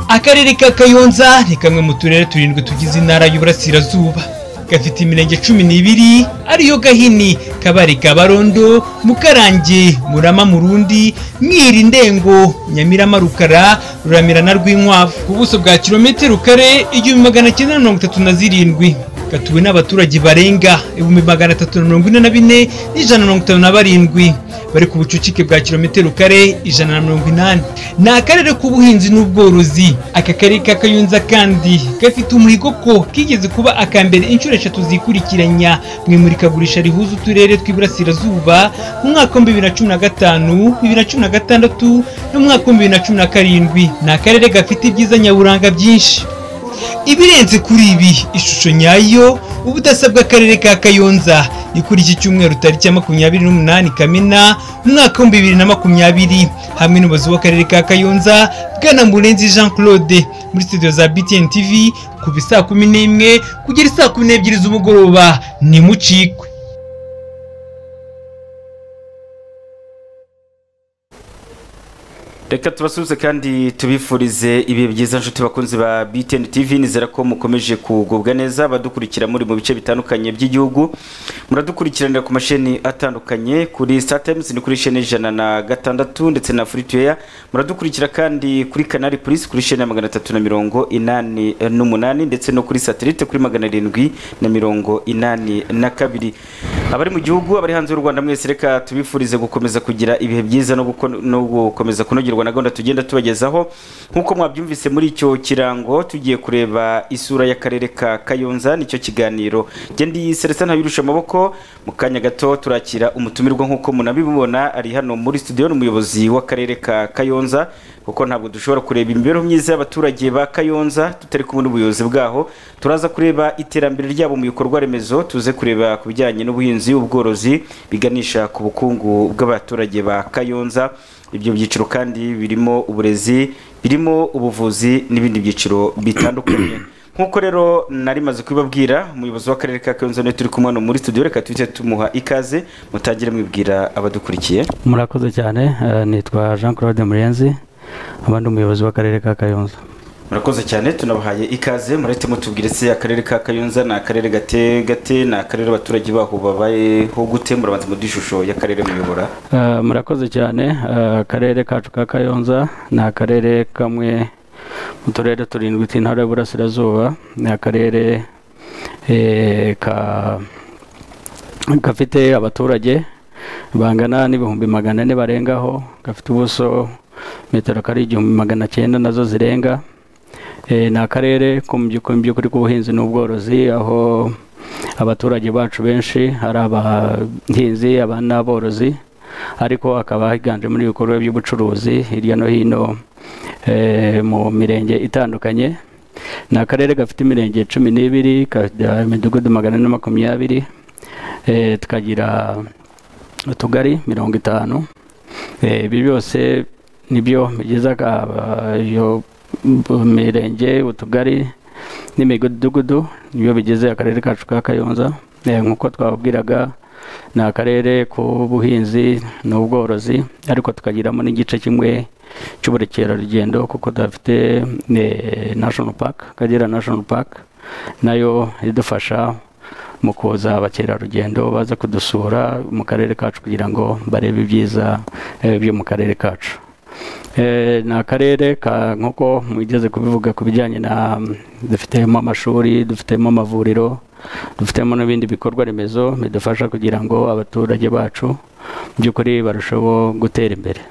akarere ka kayonza ni kamwe mu turere turindwi tugize intara y'uburasirazuba gafite imirenge cumi n'ibiri ariyo gahini kabare kabarondo mukarange murama murundi mwiri ndengo nyamirama rukara ruramira na rwinkwavu ku buso bwa kilometero kare igihumbi magana cyenda na mirongo itatu na zirindwi gatuwe n'abaturage barenga ibihumbi magana atatu na mirongo ine na bine n'ijana na mirongo itanu na barindwi bari ku bucucike bwa kilometero kare ijana na mirongo inani ni akarere k'ubuhinzi n'ubworozi aka karere ka kayunza kandi gafite umuhigo ko kigeze kuba aka mbere inshuro eshatu zikurikiranya mu imurikagurisha rihuza uturere tw'iburasirazuba mu mwaka w'ibihumbi bibiri na cumi na gatanu bibiri na cumi na gatandatu n'umwaka w'ibihumbi bibiri na cumi na karindwi ni akarere gafite ibyiza nyaburanga byinshi ibirenze kuri ibi ishusho nyayo ubudasa bw'akarere ka kayonza ni kuri iki cyumweru tariki ya makumyabiri n'umunani kamena umwaka w'ibihumbi bibiri na makumyabiri hamwe n'ubuyobozi w'akarere ka kayonza bwana murenzi jean claude muri studio za btn tv kuva isaa kumi n'imwe kugera isaa kumi n'ebyiri z'umugoroba ntimucikwe reka tubasuhuze kandi tubifurize ibihe byiza nshuti bakunzi ba btn tv nizera ko mukomeje kugubwa neza badukurikira muri mu bice bitandukanye by'igihugu muradukurikiranira ku masheni atandukanye kuri startimes ni kuri sheni ijana na gatandatu ndetse na frituweya muradukurikira kandi kuri kanari polisi kuri sheni ya magana atatu na mirongo inani n'umunani ndetse no kuri satelite kuri magana arindwi na mirongo inani na kabiri abari mu gihugu abari hanze y'u rwanda mwese reka tubifurize gukomeza kugira ibihe byiza no guko- no gukomeza kunogerwa na gahunda tugenda tubagezaho nk'uko mwabyumvise muri icyo kirango tugiye kureba isura y'akarere ka kayonza nicyo kiganiro gendi celestin ntabirusha amaboko mu kanya gato turakira umutumirwa nk'uko munabibona ari hano muri studio ni umuyobozi w'akarere ka kayonza kuko ntabwo dushobora kureba imibereho myiza y'abaturage ba kayonza tutari kumwe n'ubuyobozi bwaho turaza kureba iterambere ryabo mu bikorwa remezo tuze kureba ku bijyanye n'ubuhinzi ubworozi biganisha ku bukungu bw'abaturage ba kayonza ibyo byiciro kandi birimo uburezi birimo ubuvuzi n'ibindi byiciro bitandukanye nk'uko rero nari maze kubibabwira umuyobozi w'akarere ka kayonza niwe turi kumwe hano muri studio reka tuhite tumuha ikaze mutangire mwibwira abadukurikiye murakoze cyane eh, nitwa jean claude murenzi abandi umuyobozi w'akarere ka kayonza murakoze cyane tunabahaye ikaze murahite mutubwire se akarere ka kayonza ni akarere gate gate ni akarere abaturage baho babayeho gute murabanza mu ishusho y'akarere muyobora Eh, murakoze cyane eh, akarere kacu ka kayonza ni akarere kamwe mu turere turindwi tw'intara y'uburasirazuba ni akarere eh, ka gafite abaturage bangana n'ibihumbi magana ane barengaho gafite ubuso metero kari igihumbi magana cyenda nazo zirenga Eh, ni akarere ko mu by'ukuri mu by'ukuri k'ubuhinzi n'ubworozi aho abaturage bacu benshi ari abahinzi aba n'aborozi ariko hakaba higanjemo ibikorwa by'ubucuruzi hirya no hino eh, mu mirenge itandukanye ni akarere gafite imirenge cumi n'ibiri kagira imidugudu magana ane na makumyabiri eh, tukagira utugari mirongo itanu Eh, ibi byose nibyo bigize aka- iyo mirenge utugari n'imidugudu nibyo bigize akarere kacu ka kayonza Eh, nk'uko twababwiraga ni akarere k'ubuhinzi n'ubworozi ariko tukagiramo n'igice kimwe cy'ubukerarugendo kuko dufite eh, national park akagera national park nayo idufasha mu kuza abakerarugendo baza kudusura mu karere kacu kugira ngo barebe ibyiza eh, byo mu karere kacu Eh, ni akarere ka nk'uko mugeze kubivuga ku bijyanye na dufitemo amashuri dufitemo amavuriro dufitemo n'ibindi bikorwa remezo bidufasha kugira ngo abaturage bacu mu by'ukuri barusheho gutera imbere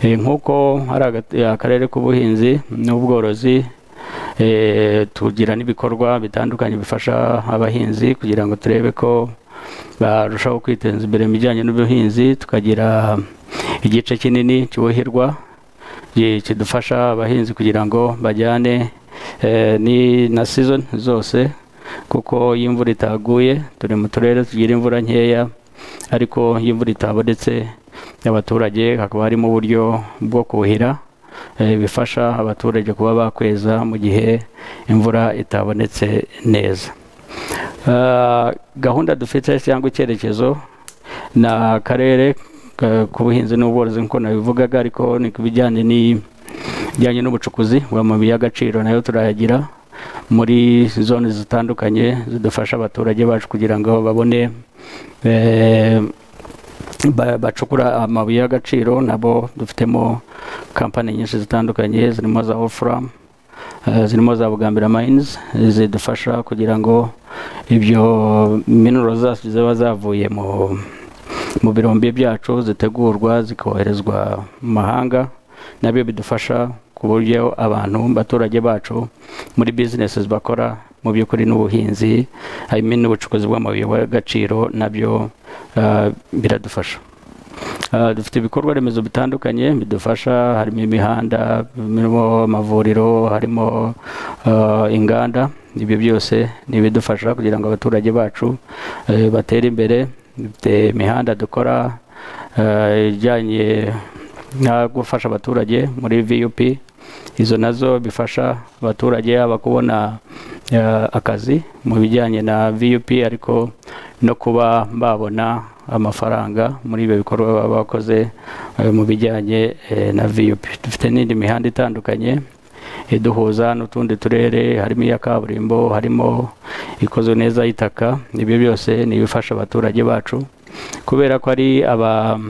Eh, nk'uko hari agat- akarere k'ubuhinzi n'ubworozi eh, tugira n'ibikorwa bitandukanye bifasha abahinzi kugira ngo turebe ko barushaho kwiteza imbere mu bijyanye n'ubuhinzi tukagira igice kinini cyuhirwa gi- kidufasha abahinzi kugira ngo bajyane eh, ni na season zose kuko iyo imvura itaguye turi mu turere tugira imvura nkeya ariko iyo imvura itabonetse abaturage hakaba harimo uburyo bwo kuhira eh, bifasha abaturage kuba bakweza mu gihe imvura itabonetse neza Ah, gahunda dufite cyangwa icyerekezo ni akarere ka- k'ubuhinzi n'ubworozi nk'uko nabivugaga ariko ni ku bijyanye ni- bijyanye n'ubucukuzi bw'amabuye y'agaciro nayo turayagira muri zone zitandukanye zidufasha abaturage bacu kugira ngo babone eh, ba- bacukura amabuye y'agaciro nabo dufitemo kampani nyinshi zitandukanye zirimo za ofuramu Eh, zirimo za bugambira mayinizi zidufasha kugira ngo ibyo minoro zacu ziba zavuye mu mu birombe byacu zitegurwa zikoherezwa mu mahanga nabyo bidufasha ku buryo abantu abaturage bacu muri bizinesi bakora mu by'ukuri n'ubuhinzi harimo n'ubucukuzi bw'amabuye y'agaciro nabyo eh, biradufasha Ah, dufite ibikorwa remezo bitandukanye bidufasha harimo imihanda harimo amavuriro harimo ah, inganda ibyo byose ni ibidufasha kugira ngo abaturage bacu eh, batere imbere dufite imihanda dukora ah, ijyanye nka gufasha abaturage muri vup izo nazo bifasha abaturage yaba kubona eh, akazi mu bijyanye na vup ariko no kuba babona amafaranga muri ibyo bikorwa baba bakoze eh, mu bijyanye eh, na vup dufite n'indi mihanda itandukanye iduhuza n'utundi turere harimo iya kaburimbo harimo ikoze neza y'itaka ibyo byose ni ibifasha abaturage bacu kubera ko ari aba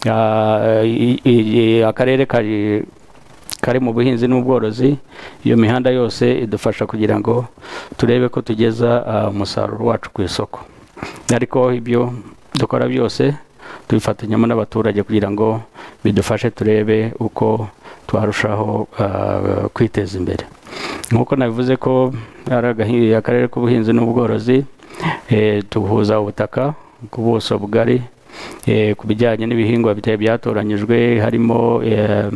Ah, i- i- i- akarere kari kari mu buhinzi n'ubworozi iyo mihanda yose idufasha kugira ngo turebe ko tugeza ah, umusaruro wacu ku isoko ariko ibyo dukora byose tubifatanyamo n'abaturage kugira ngo bidufashe turebe uko twarushaho ah, kwiteza imbere nk'uko nabivuze ko ari agahi- akarere k'ubuhinzi n'ubworozi eh, duhuza ubutaka ku buso bugari eh, ku bijyanye n'ibihingwa bitari byatoranyijwe harimo eh,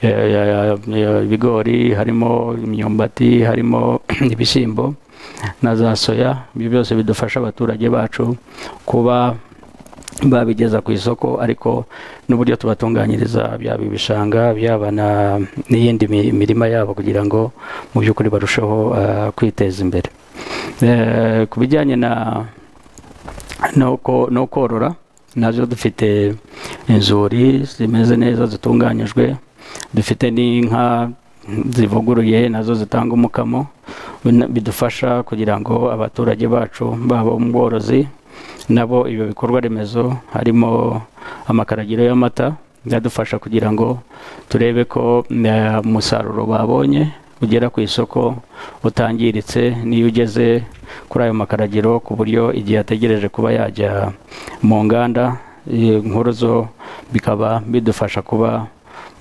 eh, eh, ibigori harimo imyumbati harimo ibishyimbo na za soya ibyo byose bidufasha abaturage bacu kuba babigeza ku isoko ariko n'uburyo tubatunganyiriza byaba ibishanga byaba na- n'iyindi mi- mirima yabo kugira ngo mu by'ukuri barusheho eh, kwiteza imbere Eh, ku bijyanye na no ko- no korora nazo dufite inzuri zimeze neza zitunganyijwe dufite n'inka zivuguruye nazo zitanga umukamo bina- bidufasha kugira ngo abaturage bacu baba ubworozi nabo ibyo bikorwa remezo harimo amakaragiro y'amata byadufasha kugira ngo turebe ko eh, umusaruro babonye ugera ku isoko utangiritse n'iyo ugeze kuri ayo makaragiro ku buryo igihe ategereje kuba yajya mu nganda eh, nkuru zo bikaba bidufasha kuba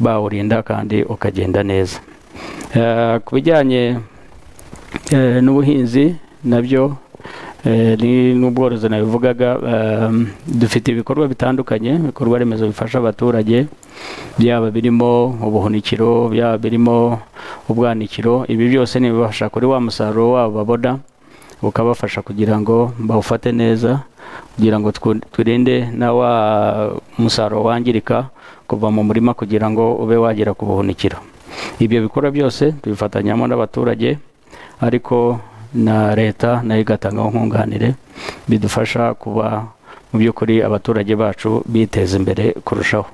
bawurinda kandi ukagenda neza Eh, ku bijyanye eh, n'ubuhinzi nabyo eh, ni- n'ubworozi nabivugaga eh, dufite ibikorwa bitandukanye ibikorwa remezo bifasha abaturage byaba birimo ubuhunikiro byaba birimo ubwanikiro ibi byose ni ibibafasha kuri wa musaruro wabo babona ukabafasha kugira ngo bawufate neza kugira ngo twu- turinde na wa musaruro wangirika kuva mu murima kugira ngo ube wagera ku buhunikiro ibyo bikorwa byose tubifatanyamo n'abaturage ariko na leta nayo igatanga nkunganire bidufasha kuba mu by'ukuri abaturage bacu biteza imbere kurushaho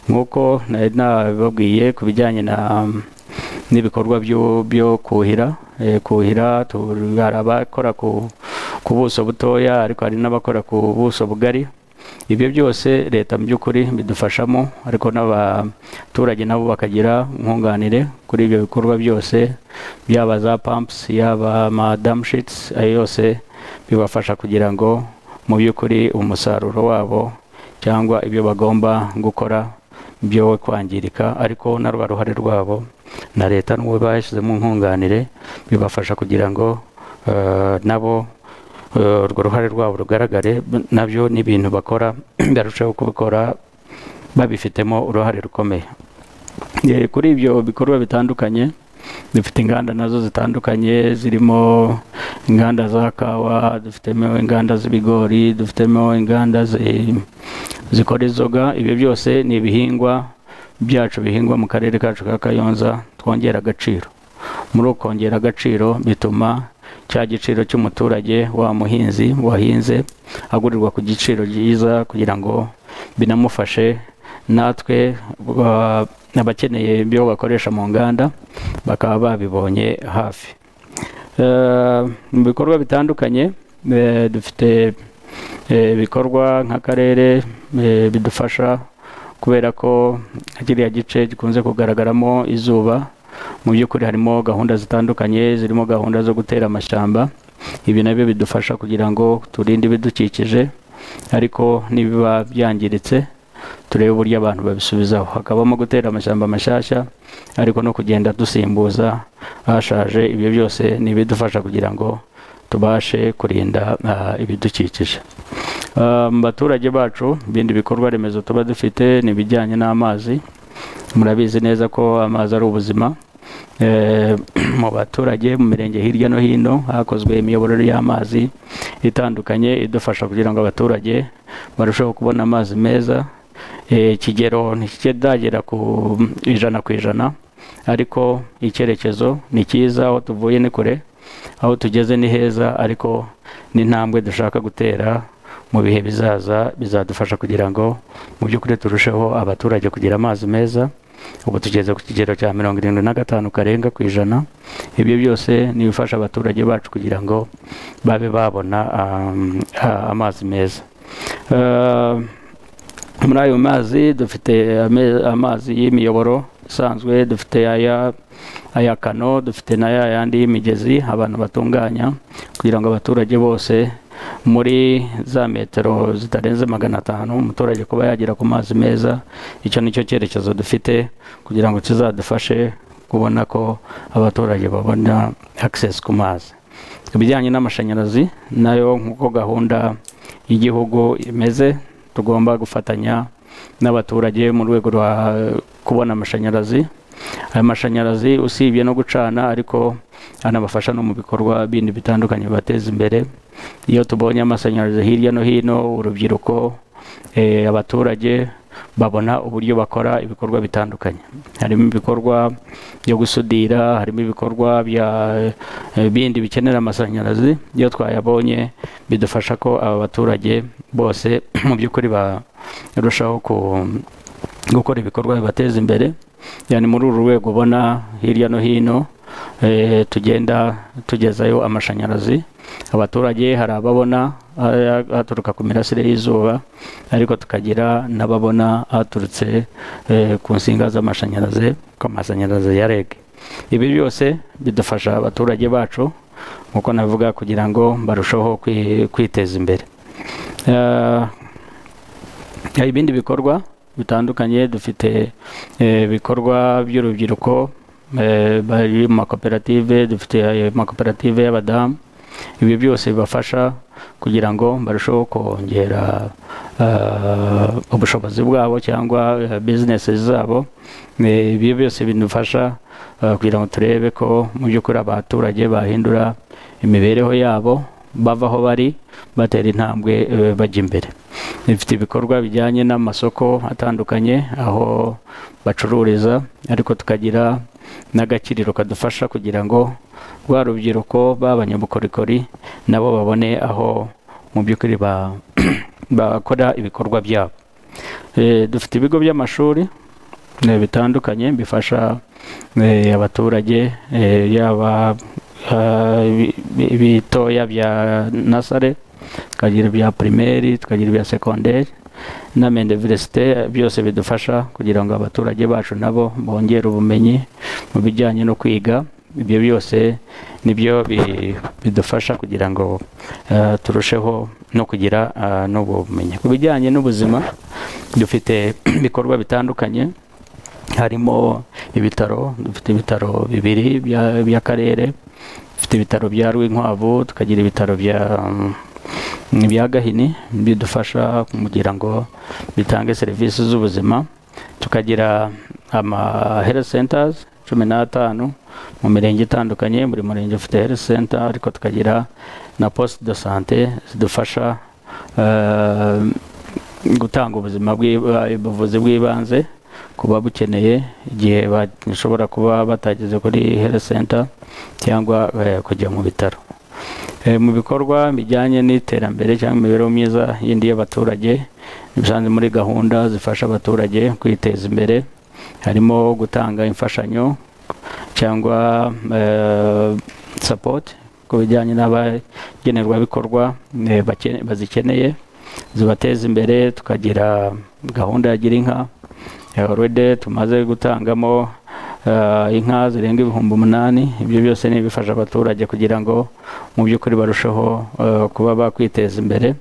nk'uko nari nabibabwiye ku bijyanye na n'ibikorwa byo byo kuhira eh, kuhira tu- hari abakora ku ku buso butoya ariko hari n'abakora ku buso bugari ibyo byose leta mu by'ukuri bidufashamo ariko n'abaturage nabo bakagira nkunganire kuri ibyo bikorwa byose byaba za pumps yaba madamshits ayo yose bibafasha kugira ngo mu by'ukuri umusaruro wabo cyangwa ibyo bagomba gukora byo kwangirika ariko naruba ruhare rwabo na leta n'uwo bashyizemo nkunganire bibafasha kugira ngo eh, nabo eh, urwo ruhare rwabo rugaragare b- nabyo n'ibintu bakora barushaho kubikora babifitemo uruhare rukomeye Eh, kuri ibyo bikorwa bitandukanye dufite inganda nazo zitandukanye zirimo inganda za kawa dufitemo inganda z'ibigori dufitemo inganda zi- zikora inzoga ibyo byose ni ibihingwa byacu bihingwa mu karere kacu ka kayonza twongera agaciro muri uko kongera agaciro bituma cya giciro cy'umuturage wa muhinzi wahinze agurirwa ku giciro cyiza kugira ngo binamufashe natwe uh, abakeneye ibyo bakoresha mu nganda bakaba babibonye hafi Eh, mu bikorwa bitandukanye eh, dufite eh, ibikorwa nk'akarere eh, bidufasha kubera ko kiriya gice gikunze kugaragaramo izuba mu by'ukuri harimo gahunda zitandukanye zirimo gahunda zo gutera amashyamba ibi nabyo bidufasha kugira ngo turinde ibidukikije ariko nibiba byangiritse turebe uburyo abantu babisubizaho hakabamo gutera amashyamba mashyashya ariko no kugenda dusimbuza ahashaje ibyo byose ni ibidufasha kugira ngo tubashe kurinda ah, ibidukikije Ah, mu baturage bacu ibindi bikorwa remezo tuba dufite ni ibijyanye n'amazi murabizi neza ko amazi ari ubuzima Eh, mu baturage mu mirenge hirya no hino hakozwe imiyoborere y'amazi itandukanye idufasha kugira ngo abaturage barusheho kubona amazi meza Eh, ikigero ntikidagera ku ijana ku ijana ariko icyerekezo ni cyiza aho tuvuye ni kure aho tugeze ni heza ariko n'intambwe dushaka gutera mu bihe bizaza bizadufasha kugira ngo mu by'ukuri turusheho abaturage kugira amazi meza ubu tugeze ku kigero cya mirongo irindwi na gatanu karenga ku ijana ibyo byose ni ibifasha abaturage bacu kugira ngo babe babona um, a- amazi meza Uh, muri ayo mazi dufite ame- amazi y'imiyoboro isanzwe dufite aya aya kano dufite na ya yandi y'imigezi abantu batunganya kugira ngo abaturage bose muri za metero zitarenze magana atanu umuturage kuba yagera ku mazi meza icyo ni cyo cyerekezo dufite kugira ngo kizadufashe kubona ko abaturage babona access ku mazi ibijyanye n'amashanyarazi nayo nk'uko gahunda y'igihugu imeze tugomba gufatanya n'abaturage mu rwego rwa kubona amashanyarazi aya mashanyarazi usibye no gucana ariko anabafasha no mu bikorwa bindi bitandukanye bibateza imbere iyo tubonye amashanyarazi hirya no hino urubyiruko eh, abaturage babona uburyo bakora ibikorwa bitandukanye harimo ibikorwa byo gusudira harimo ibikorwa bya eh, bindi bikenera amashanyarazi iyo twayabonye bidufasha ko aba baturage bose mu by'ukuri barushaho ku- gukora ibikorwa bibateza imbere yani muri uru rwego ubona hirya no hino eh, tugenda tugezayo amashanyarazi abaturage hari ababona aya- aturuka ku mirasire y'izuba ariko tukagira n'ababona aturutse eh, ku nsinga z'amashanyarazi ku mashanyarazi ya reg ibi byose bidufasha abaturage bacu nk'uko navuga kugira ngo barusheho kwi- kwiteza imbere Eh, hari ibindi bikorwa bitandukanye dufite eh, ibikorwa by'urubyiruko eh, bari mu makoperative dufite eh, amakoperative y'abadamu ibi byose bibafasha kugira ngo barusheho kongera eh, ubushobozi bwabo cyangwa eh, bizinesi zabo Eh, ibi byose bidufasha eh, kugira ngo turebe ko mu by'ukuri abaturage bahindura imibereho yabo bava aho bari batera intambwe eh, bajya imbere ifite ibikorwa bijyanye n'amasoko atandukanye aho bacururiza ariko tukagira n'agakiriro kadufasha kugira ngo rwa rubyiruko b'abanyabukorikori nabo babone aho mu by'ukuri ba- bakora ibikorwa byabo Eh, dufite ibigo by'amashuri eh, bitandukanye bifasha eh, abaturage eh, yaba ah, ibi- ibi- ibitoya bya nasare tukagira ibya primaire tukagira ibya secondaire na universite byose bidufasha kugira ngo abaturage bacu nabo bongere ubumenyi mu bijyanye no kwiga ibyo byose nibyo bi- bidufasha kugira ngo eh, turusheho no kugira ah, n'ubwo bumenyi ku bijyanye n'ubuzima dufite ibikorwa bitandukanye harimo ibitaro dufite ibitaro bibiri bya- by'akarere dufite ibitaro bya rwinkwavu tukagira ibitaro bya um, bya gahini bidufasha kugira ngo bitange serivisi z'ubuzima tukagira ama health centers cumi n'atanu mu mirenge itandukanye buri murenge ufite health center ariko tukagira na poste de sante zidufasha eh, gutanga ubuzima bw'iba- ubuvuzi bw'ibanze ku babukeneye igihe bashobora kuba batageze kuri health center cyangwa eh, kujya mu bitaro Eh, mu bikorwa bijyanye n'iterambere cyangwa imibereho myiza yindi y'abaturage bisanzwe muri gahunda zifasha abaturage kwiteza imbere harimo gutanga imfashanyo cyangwa sapoti ku bijyanye n'abagenerwabikorwa eh, bakene- bazikeneye zibateza imbere tukagira gahunda ya gira inka already tumaze gutangamo eh, inka zirenga ibihumbi umunani ibyo byose ni ibifasha abaturage kugira ngo mu by'ukuri barusheho eh, kuba bakwiteza imbere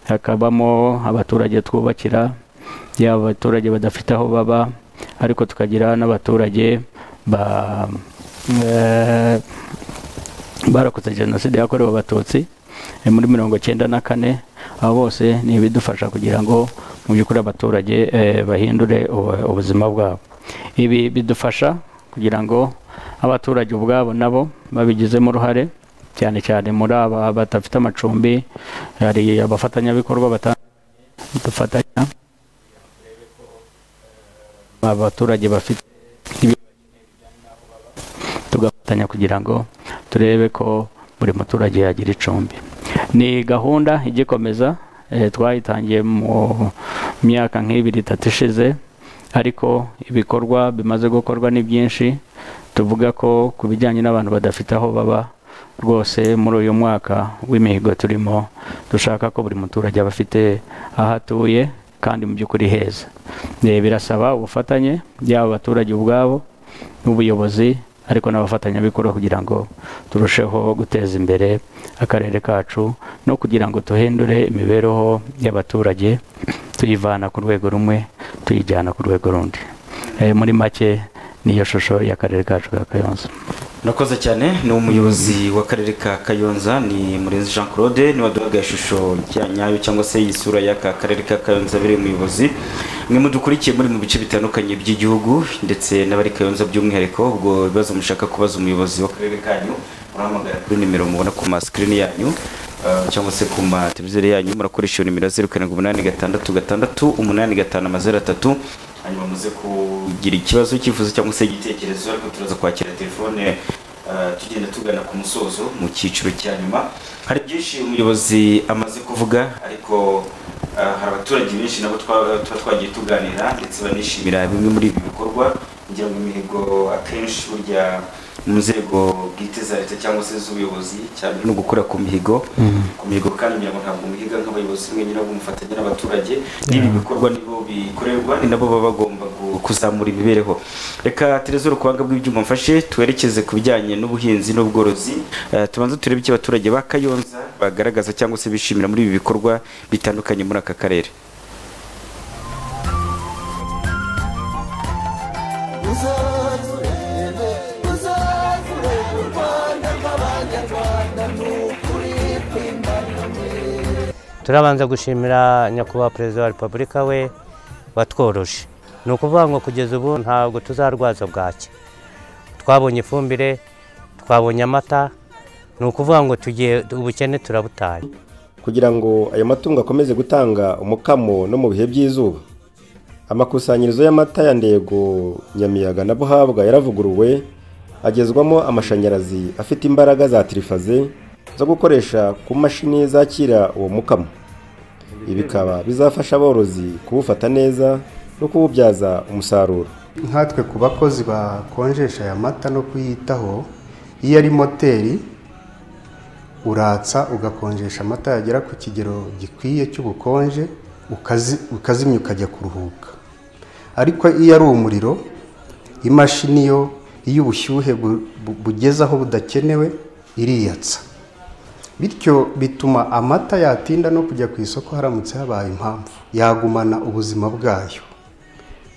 hakabamo abaturage twubakira yaba abaturage badafite aho baba ariko tukagira n'abaturage ba eh, barakoze jenoside yakorewe abatutsi eh, muri mirongo cyenda na kane abo bose ni ibidufasha kugira ngo mu by'ukuri abaturage eh, bahindure ubu- ubuzima bwabo ibi bidufasha kugira ngo abaturage ubwabo nabo babigizemo uruhare cyane cyane muri aba badafite amacumbi hari abafatanyabikorwa batandukanye dufatanya abaturage bafite ibibazo tugafatanya kugira ngo turebe ko buri muturage yagira icumbi ni gahunda igikomeza eh, twayitangiye mu myaka nk'ibiri itatu ishize ariko ibikorwa bimaze gukorwa ni byinshi tuvuga ko ku bijyanye n'abantu badafite aho baba rwose muri uyu mwaka w'imihigo turimo dushaka ko buri muturage aba afite aho atuye kandi mu by'ukuri heza Eh, birasaba ubufatanye yaba abaturage ubwabo n'ubuyobozi ariko n'abafatanyabikorwa kugira ngo turusheho guteza imbere akarere kacu no kugira ngo duhindure imibereho y'abaturage tuyivana ku rwego rumwe tuyijyana ku rwego rundi Eh, muri make niyo shusho y'akarere kacu ka kayonza Nakoze cyane ni umuyobozi w'akarere ka Kayonza ni Murenzi Jean Claude ni waduhaga ishusho ya nyayo cyangwa se isura y'aka karere ka Kayonza biri umuyobozi mwe mudukurikiye muri mu bice bitandukanye by'igihugu ndetse n'abari Kayonza by'umwihariko ubwo bibazo mushaka kubaza umuyobozi w'akarere kanyu murahamagara kuri nimero mubona ku ma screen yanyu Uh, cyangwa se ku mateleviziyo yanyu murakoresha iyo nimero ya zeru karindwi umunani gatandatu gatandatu umunani gatanu amazeru atatu hanyuma muze kugira ikibazo cyifuzo cyangwa se igitekerezo ariko turaza kwakira telefone eh, tugenda tugana ku musozo mu cyiciro cya nyuma hari byinshi umuyobozi amaze kuvuga ariko eh, hari abaturage benshi nabo twa- tuba twagiye tuganira ndetse banishimira bimwe muri ibi bikorwa kugira ngo imihigo akenshi burya mu nzego bwite za leta cyangwa se z'ubuyobozi cyane no gukora ku mihigo ku mihigo kandi kugira ngo ntabwo muhiga nk'abayobozi mwenyine ahubwo mufatanya n'abaturage n'ibi bikorwa nibo bikorerwa ni nabo baba bagomba gu- kuzamura imibereho reka tereze urukwanga bw'ibyuma mfashe twerekeze ku bijyanye n'ubuhinzi n'ubworozi Eh, tubanze turebe icyo abaturage ba kayonza bagaragaza cyangwa se bishimira muri ibi bikorwa bitandukanye muri aka karere turabanza gushimira nyakubahwa perezida wa repubulika we watworoje ni ukuvuga ngo kugeza ubu ntabwo tuzarwaza bwaki twabonye ifumbire twabonye amata ni ukuvuga ngo tugiye ubukene turabutaye kugira ngo ayo matungo akomeze gutanga umukamo no mu bihe by'izuba amakusanyirizo y'amata ya ndego nyamiyaga na buhabwa yaravuguruwe agezwamo amashanyarazi afite imbaraga za tirifaze zo gukoresha ku mashini zakira uwo mukamo ibi bikaba bizafasha aborozi kuwufata neza no kuwubyaza umusaruro nkatwe ku bakozi bakonjesha aya mata no kuyitaho iyo ari moteri uratsa ugakonjesha amata yagera ku kigero gikwiye cy'ubukonje ukazi- ukazimya ukajya kuruhuka ariko iyo ari umuriro imashini yo iyo ubushyuhe bu- bu- bugeze aho budakenewe iriyatsa bityo bituma amata yatinda no kujya ku isoko haramutse habaye impamvu yagumana ubuzima bwayo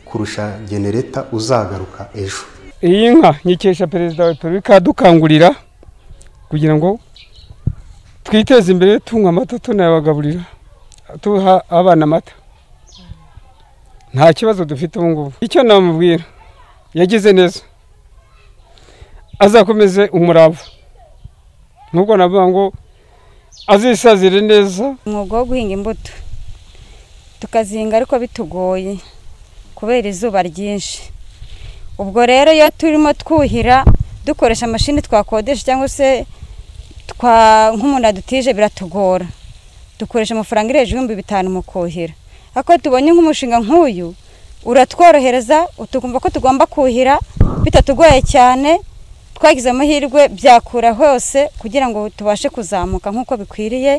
kurusha genereta uzagaruka ejo iyi nka nyikesha perezida wa repubulika adukangurira kugira ngo twiteze imbere tunywa amata tunayabagaburira tuha abana amata nta kibazo dufite ubu ngubu icyo namubwira yagize neza azakomeze umurava nubwo navuga ngo azisazire neza umwuga wo guhinga imbuto tukazihinga ariko bitugoye kubera izuba ryinshi ubwo rero iyo turimo twuhira dukoresha amashini twakodesha cyangwa se twa nk'umuntu adutije biratugora dukoresha amafaranga irengeje ibihumbi bitanu mu kuhira ariko tubonye nk'umushinga nk'uyu uratworohereza tugomba ko tugomba kuhira bitatugoye cyane twagize amahirwe byakura hose kugira ngo tubashe kuzamuka nk'uko bikwiriye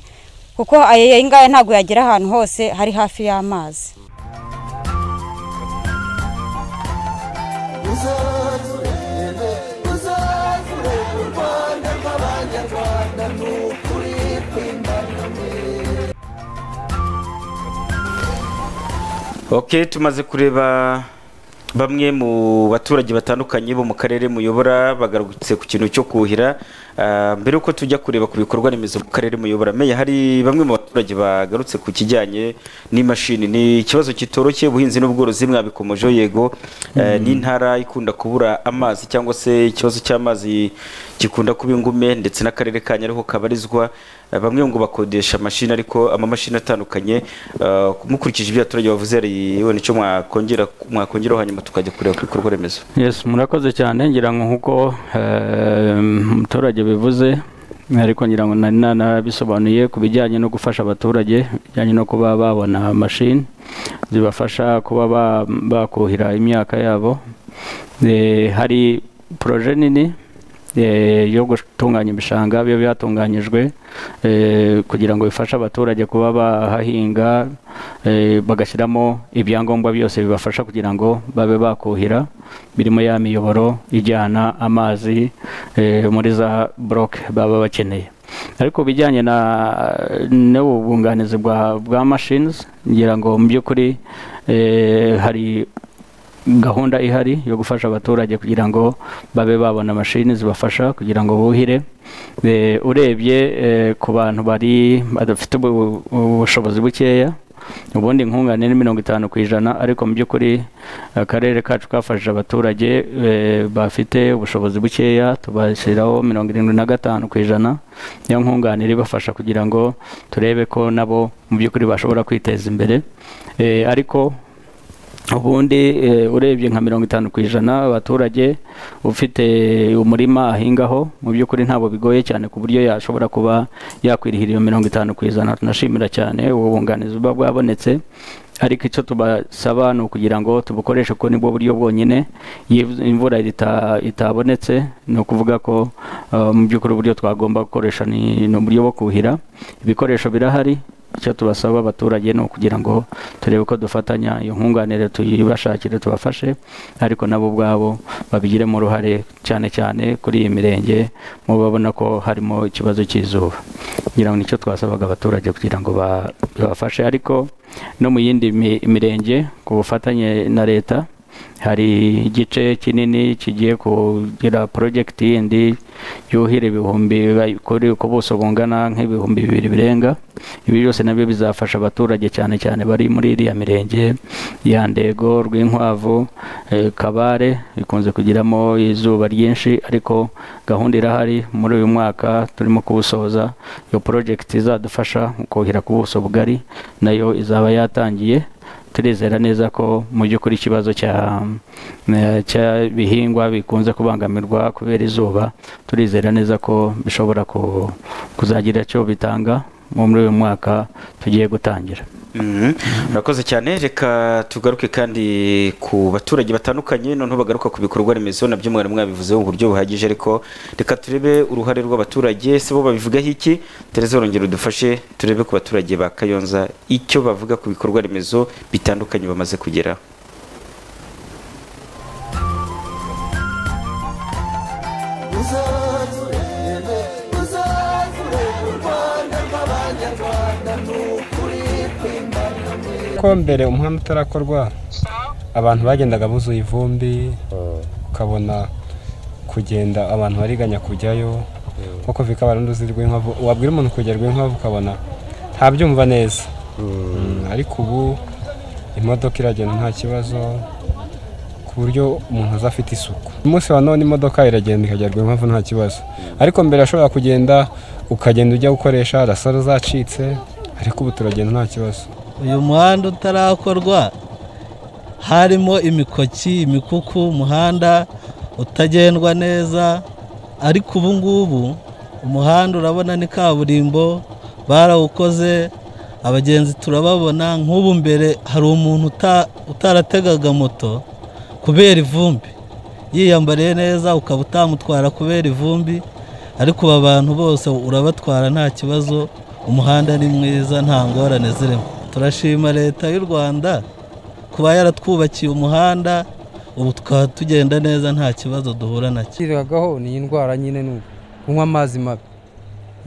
kuko aya ngaya ntabwo yagera ahantu hose hari hafi y'amazi ok tumaze kureba bamwe mu baturage batandukanye bo mu karere muyobora bagarutse ku kintu cyo kuhira Ah, mbere yuko tujya kureba ku bikorwa remezo mu karere muyobora meya hari bamwe mu baturage bagarutse ku kijyanye n'imashini ni ikibazo kitoroshye ubuhinzi n'ubworozi mwabikomojeho yego Eh, n'intara ikunda kubura amazi cyangwa se ikibazo cy'amazi gikunda kuba ingume ndetse n'akarere ka nyariho kabarizwa Eh, bamwe ngo bakodesha amashini ariko amamashini atandukanye eh, mukurikije ibyo abaturage bavuze hari wenda icyo mwakongera mwakongeraho hanyuma tukajya kureba ku bikorwa remezo yes murakoze cyane ngira ngo nk'uko eh, umuturage bivuze ariko ngira ngo nari nanabisobanuye ku bijyanye no gufasha abaturage bijyanye no kuba babona mashini zibafasha kuba ba- bakuhira imyaka yabo Eh, hari poroje nini eh, yo gutunganya ibishanga biba byatunganyijwe eh, kugira ngo bifashe abaturage kuba bahahinga eh, bagashyiramo ibyangombwa byose bibafasha kugira ngo babe bakuhira birimo ya miyoboro ijyana amazi eh, muri za buroke baba bakeneye ariko bijyanye na n'ubwunganizi bwa bwa mashines ngira ngo mu by'ukuri eh, hari gahunda ihari yo gufasha abaturage kugira ngo babe babona mashini zibafasha kugira ngo buhire Eh, urebye eh, ku bantu bari badafite ubu- ubushobozi bukeya ubundi nkungane ni mirongo itanu ku ijana ariko mu by'ukuri akarere kacu kafashije abaturage eh, bafite ubushobozi bukeya tubashyiraho mirongo irindwi na gatanu ku ijana niyo nkunganire ibafasha kugira ngo turebe ko nabo mu by'ukuri bashobora kwiteza imbere Eh, ariko ubundi eh, urebye nka mirongo itanu ku ijana abaturage ufite umurima ahingaho mu by'ukuri ntabwo bigoye cyane ku buryo yashobora kuba yakwirihira iyo mirongo itanu ku ijana tunashimira cyane ubu bunganizi buba bwabonetse ariko icyo tubasaba ni ukugira ngo tubukoreshe kuko nibwo buryo bwonyine iyo imvura ita- itabonetse ni ukuvuga ko eh, mu by'ukuri uburyo twagomba gukoresha ni ni uburyo bwo kuhira ibikoresho birahari icyo tubasaba abaturage ni ukugira ngo turebe ko dufatanya iyo nkunganire tuyibashakire tubafashe ariko nabo ubwabo babigiremo uruhare cyane cyane kuri iyi mirenge muba babona ko harimo ikibazo cy'izuba ngira ngo nicyo twasabaga abaturage kugira ngo ba- babafashe ariko no mu yindi mi- mirenge ku bufatanye na leta hari igice kinini kigiye kugira porojegiti yindi yuhira ibihumbi ba- kuri ku buso bungana nk'ibihumbi bibiri birenga ibi byose nabyo bizafasha abaturage cyane cyane bari muri iriya mirenge ya ndego rw'inkwavu eh, kabare ikunze kugiramo izuba ryinshi ariko gahunda irahari muri uyu mwaka turimo kuwusoza iyo porojegiti izadufasha mu kuhira ku buso bugari nayo izaba yatangiye turizera neza ko mu by'ukuri ikibazo cya eh, cy'ibihingwa bikunze kubangamirwa kubera izuba turizera neza ko bishobora ku- kuzagira icyo bitanga muri uyu mwaka tugiye gutangira Mhm. murakoze cyane reka tugaruke kandi ku baturage batandukanye noneho bagaruka ku bikorwa remezo nabyo mwari mwabivuzeho mu buryo buhagije ariko reka turebe uruhare rw'abaturage se bo babivugaho iki tereza urongera udufashe turebe ku baturage ba kayonza icyo bavuga ku bikorwa remezo bitandukanye bamaze kugeraho ko mbere umuhanda utarakorwa abantu bagendaga buzuye ivumbi ukabona kugenda abantu bariganya kujyayo nko bika barundi uzi rw'inkwavu wabwira umuntu kujya rw'inkwavu ukabona ntabyumva neza Mm, ariko ubu imodoka iragenda nta kibazo ku buryo umuntu aza afite isuku umunsi wa none imodoka iragenda ikajya rw'inkwavu nta kibazo ariko mbere yashobora kugenda ukagenda ujya gukoresha rasoro zacitse ariko ubu turagenda nta kibazo uyu muhanda utarakorwa harimo imikoki imikuku umuhanda utagendwa neza ariko ubu ngubu umuhanda urabona ni kaburimbo barawukoze abagenzi turababona nk'ubu mbere hari umuntu uta- utarategaga moto kubera ivumbi yiyambariye neza ukaba utamutwara kubera ivumbi ariko ubu abantu bose urabatwara nta kibazo umuhanda ni mwiza nta ngorane zirimo turashima leta y'u rwanda kuba yaratwubakiye umuhanda ubu tukaba tugenda neza nta kibazo duhura nacyo twiragaho ni indwara nyine ni uko kunywa amazi mabi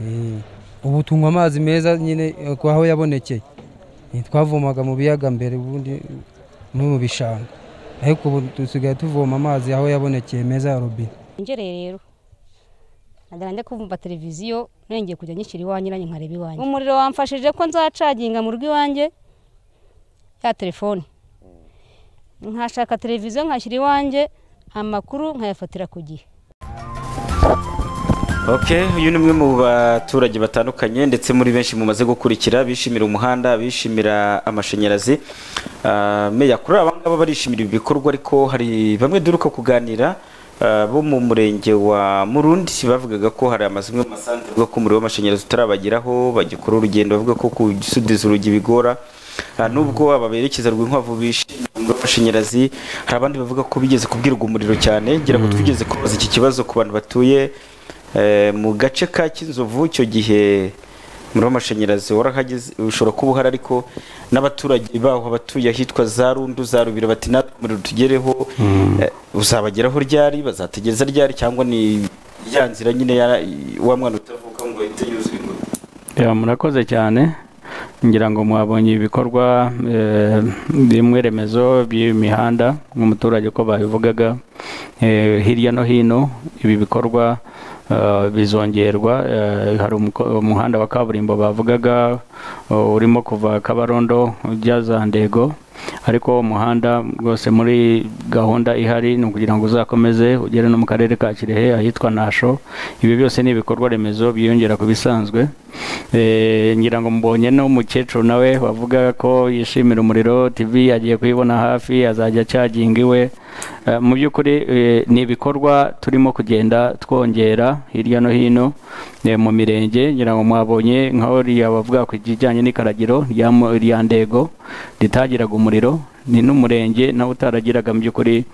Mm. ubu tunywa amazi meza nyine eh, ku aho yabonekeye Eh, twavomaga mu biyaga mbere ubundi no mu bishanga ariko ubu dusigaye tuvoma amazi aho yabonekeye meza ya robine ngereye rero nagana njya kumva televiziyo nongeye kujya nyishyira iwanjye nanjye nkareba iwanjye umuriro wamfashije ko nzacaginga mu rugo iwanjye ya telefone nkashaka televiziyo nkashyira iwanjye amakuru nkayafatira ku gihe Okay, uyu ni umwe mu baturage batandukanye ndetse muri benshi mumaze gukurikira bishimira umuhanda bishimira amashanyarazi Ah, meya kuri aba ngaba barishimira ibi bikorwa ariko hari bamwe duruka kuganira ah, bo mu murenge wa murundi bavugaga ko hari amazu amwe mu masantere avuga ko umuriro w'amashanyarazi utarabageraho bagikora urugendo bavuga ko kusudiza urugi bigora Ah, nubwo aba berekeza rwinkwavu bishimira umuriro w'amashanyarazi hari abandi bavuga ko bigeze kubwirwa umuriro cyane ngira ngo twigeze kubaza iki kibazo ku bantu batuye Eh, mu gace ka kinzovu icyo gihe umuriro w'amashanyarazi warahageze ushobora kuba uhari ariko n'abaturage baho abatuye ahitwa za rundu za rubiro bati natwe umuriro utugereho eh, uzabageraho ryari bazategereza ryari cyangwa ni ya nzira nyine ya- wa mwana utavuka ngo ahite yuzuye umuriro Ya, murakoze cyane ngira ngo mwabonye ibikorwa eh, bimwe remezo by'imihanda nk'umuturage uko babivugaga eh, hirya no hino ibi bikorwa eh, bizongerwa eh, hari umuko- umuhanda wa kaburimbo bavugaga oh, urimo kuva kabarondo ujya za ndego ariko uwo muhanda rwose muri gahunda ihari ni ukugira ngo uzakomeze ugere no mu karere ka kirehe ahitwa nasho ibi byose ni ibikorwa remezo byiyongera ku bisanzwe Eh, ngira ngo mbonye n'umukecuru nawe wavuga ko yishimira umuriro tv agiye kuyibona hafi azajya acaginga iwe Eh, mu by'ukuri eh, ni ibikorwa turimo kugenda twongera hirya no hino eh, mu mirenge ngira ngo mwabonye nka uriya bavuga ku kijyanye n'ikaragiro rya mu- rya ndego ritagiraga umuriro ni n'umurenge nawe utaragiraga mu by'ukuri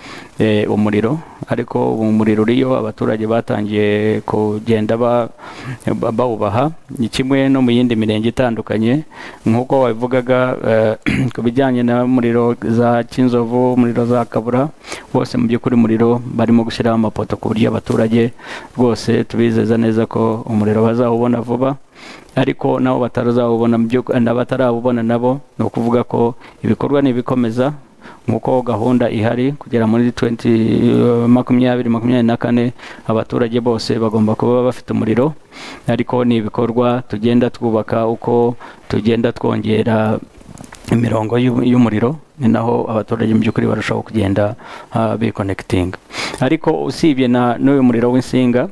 eh, umuriro ariko ubu umuriro uriyo abaturage batangiye kugenda ba- ba- bawubaha ni kimwe no mu yindi mirenge itandukanye nk'uko wabivugaga eh, ku bijyanye n'umuriro za kinzovu umuriro za kabura bose mu by'ukuri umuriro barimo gushyiraho amapoto ku buryo abaturage rwose tubizeza neza ko umuriro bazawubona vuba ariko nabo batarazawubona mu by'uku- n'abatarawubona nabo ni ukuvuga ko ibikorwa nibikomeza nk'uko gahunda ihari kugera muri 20 makumyabiri makumyabiri na kane abaturage bose bagomba kuba bafite umuriro ariko ni ibikorwa tugenda twubaka uko tugenda twongera imirongo y'u- y'umuriro ni naho abaturage mu by'ukuri barushaho kugenda ah, bikonekitinga ariko usibye na n'uyu muriro w'insinga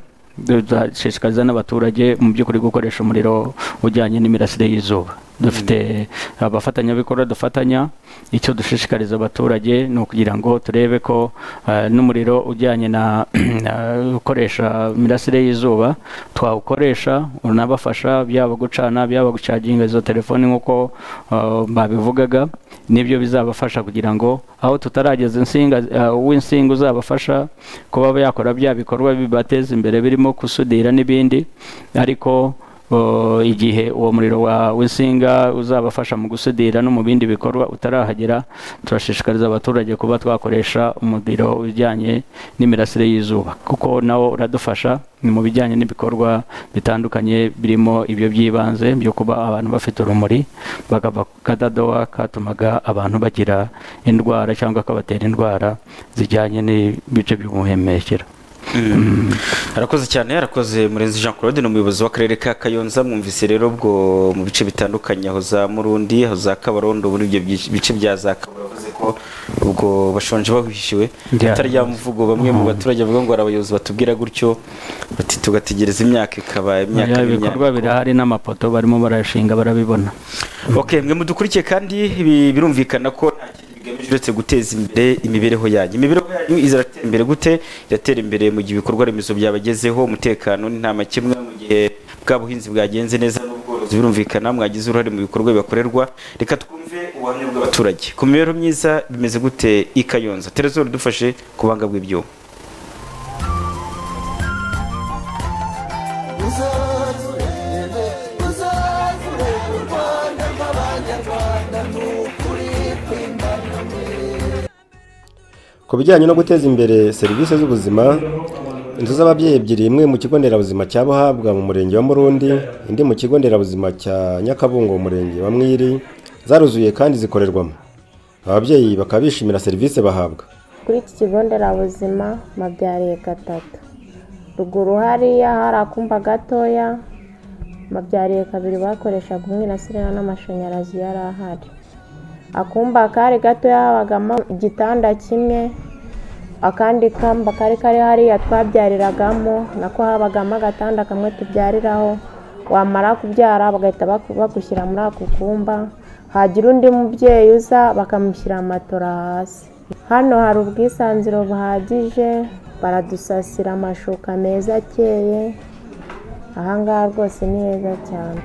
dushishikariza n'abaturage mu by'ukuri gukoresha umuriro ujyanye n'imirasire y'izuba dufite abafatanyabikorwa dufatanya icyo dushishikariza abaturage ni ukugira ngo turebe ko ah, n'umuriro ujyanye na na- ukoresha imirasire y'izuba twawukoresha unabafasha byaba gucana byaba gucaginga izo telefoni nk'uko ah, babivugaga nibyo bizabafasha kugira ngo aho tutarageza insinga ah, uw'insinga uzabafasha kuba yakora bya bikorwa bibateza imbere birimo gusudira n'ibindi ariko o, igihe uwo muriro wa- w'insinga uzabafasha mu gusudira no mu bindi bikorwa utarahagera turashishikariza abaturage kuba twakoresha umuriro ujyanye n'imirasire y'izuba kuko nawo uradufasha ni mu bijyanye n'ibikorwa bitandukanye birimo ibyo by'ibanze byo kuba abantu bafite urumuri bakava ku kadadowa katumaga abantu bagira indwara cyangwa kabatera indwara zijyanye n'ibice by'ubuhumekero arakoze cyane arakoze murenzi jean claude ni umuyobozi w'akarere ka kayonza mwumvise rero ubwo mu bice bitandukanye aho za murundi aho za kabarondo muri ibyo byi- bice bya za kabura bavuze ko ubwo bashonje bahishiwe Yeah. atari ya mvugo bamwe mu baturage bavuga ngo hari abayobozi batubwira gutyo bati tugategereza imyaka ikaba Oya, imyaka n'imyaka." ibikorwa birahari n'amapoto barimo barashinga barabibona ok mwe mudukurikiye kandi ibi birumvikana ko nta kindi bigamije uretse guteza imbere imibereho yanyu imibereho yanyu izaratera imbere gute iratera imbere mu gihe ibikorwa remezo byabagezeho umutekano ni nta makemwa mu gihe bwa buhinzi bwagenze neza n'ubworozi n'abayobozi birumvikana mwagize uruhare mu bikorwa bibakorerwa reka twumve ubuhamya bw'abaturage ku mibereho myiza bimeze gute i kayonza terezoro dufashe ku banga bw'ibyuma ku bijyanye no guteza imbere serivisi z'ubuzima inzu z'ababyeyi ebyiri imwe mu kigo nderabuzima cya buhabwa mu murenge wa murundi indi mu kigo nderabuzima cya nyakabungo mu murenge wa mwiri zaruzuye kandi zikorerwamo ababyeyi bakaba bishimira serivisi bahabwa kuri iki kigo nderabuzima mbabyariye gatatu ruguru hariya hari akumba gatoya mbabyariye kabiri bakoreshaga umwirasire n'amashanyarazi yari ahari akumba kari gatoya habagamo igitanda kimwe akandi kamba kari kari hariya twabyariragamo nako habagamo agatanda kamwe tubyariraho wamara kubyara bagahita baku- bagushyira muri ako kumba hagira undi mubyeyi uza bakamushyira matora hasi hano hari ubwisanzure buhagije baradusasira amashuka meza akeye ahangaha rwose ni heza cyane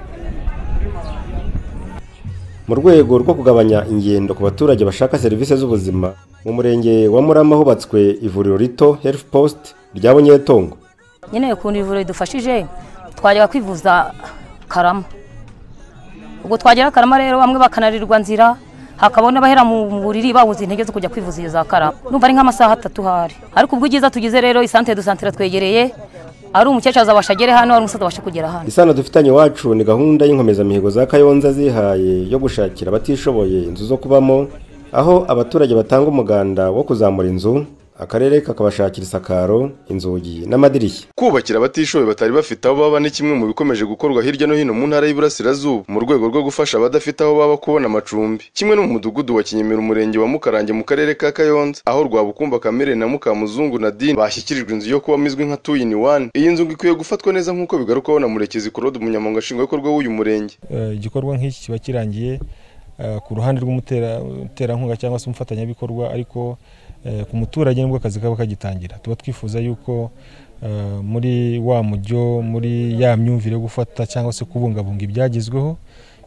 mu rwego rwo kugabanya ingendo ku baturage bashaka serivisi z'ubuzima mu murenge wa murama hubatswe ivuriro rito health post rya bunyetongo nyine ukuntu ivuriro ridufashije twajyaga kwivuza karama ubwo twagera karama rero bamwe bakanarirwa nzira hakabona abahera mu mu buriri babuze intege zo kujya kwivuza iyo za karama numva ari nk'amasaha atatu hari ariko ubwiza tugize rero isantere du santere twegereye ari umukecuru azabasha agere hano ari umusaza abasha kugera hano isano dufitanye iwacu ni gahunda y'inkomezamihigo za kayonza zihaye yo gushakira abatishoboye inzu zo kubamo aho abaturage batanga umuganda wo kuzamura inzu akarere kakabashakira isakaro inzugi n'amadirishya kubakira abatishoboye batari bafite aho baba ni kimwe mu bikomeje gukorwa hirya no hino mu ntara y'iburasirazuba mu rwego rwo gufasha abadafite aho baba kubona amacumbi kimwe no mu mudugudu wa kinyemera umurenge wa mukarange mu karere ka kayonza aho rwabukumba kamere na mukamuzungu nadine bashyikirijwe inzu yo kubamo izwi nka two in one iyi nzu ngo ikwiye gufatwa neza nk'uko bigarukwaho na murekezi claude umunyamabanga nshingwabikorwa w'uyu murenge Eh, igikorwa nk'iki kiba kirangiye eh, ku ruhande rw'umutera- umuterankunga cyangwa se umufatanyabikorwa ariko eh, ku muturage nibwo akazi kaba kagitangira tuba twifuza yuko eh, muri wa mujyo muri ya myumvire yo gufata cyangwa se kubungabunga ibyagezweho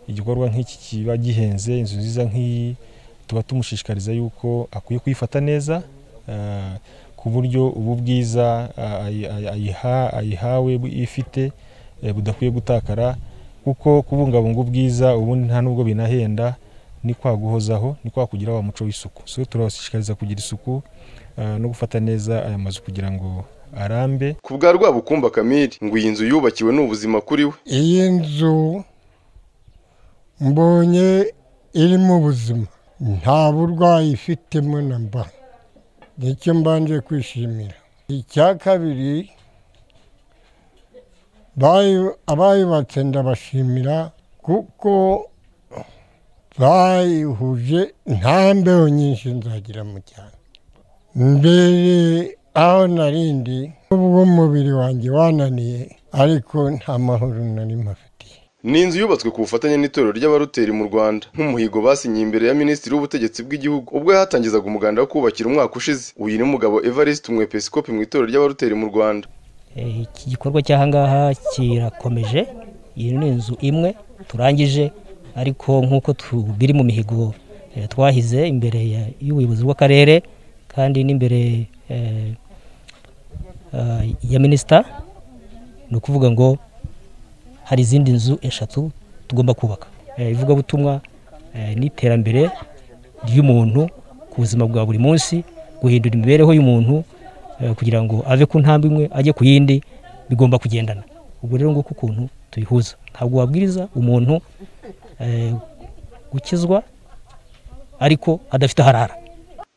igikorwa nk'iki kiba gihenze inzu nziza nk'iyi tuba tumushishikariza yuko akwiye kuyifata neza eh, ku buryo ubu bwiza ah, ayi- ayi- ayiha- ayihawe bu- ifite eh, budakwiye gutakara kuko kubungabunga ubwiza ubundi nta nubwo binahenda ni kwa guhozaho ni kwa kugira wa muco w'isuku so turabashishikariza kugira isuku ah, no gufata neza aya mazu kugira ngo arambe ku bwa rwabukumba kamere ngo iyi nzu yubakiwe ni ubuzima kuri we iyi nzu mbonye irimo ubuzima nta burwayi ifitemo na mba nicyo mbanje kwishimira icya kabiri bayu- abayubatse ndabashimira kuko bayihuje nta mbeho nyinshi nzagira mu cyaro mbere aho narindi ubwo umubiri wanjye wananiye ariko nta mahoro nari mafite ni inzu yubatswe ku bufatanye n'itorero ry'abaroteri mu rwanda nk'umuhigo basinyiye imbere ya minisitiri w'ubutegetsi bw'igihugu ubwo yahatangizaga umuganda wo kubakira umwaka ushize uyu ni umugabo evariste umwepisikopi mu itorero ry'abaroteri mu rwanda Eh, iki gikorwa cy'ahangaha kirakomeje iyi ni inzu imwe turangije ariko nk'uko tu- biri mu mihigo eh, twahize imbere ya- y'ubuyobozi bw'akarere kandi n'imbere eh, ah, ya minisita ni ukuvuga ngo hari izindi nzu eshatu tugomba kubaka Eh, ivugabutumwa eh, n'iterambere ry'umuntu ku buzima bwa buri munsi guhindura imibereho y'umuntu eh, kugira ngo ave ku ntambwe imwe ajye ku yindi bigomba kugendana ubwo rero nguko ukuntu tuyihuza ntabwo wabwiriza umuntu eh, gukizwa ariko adafite aharara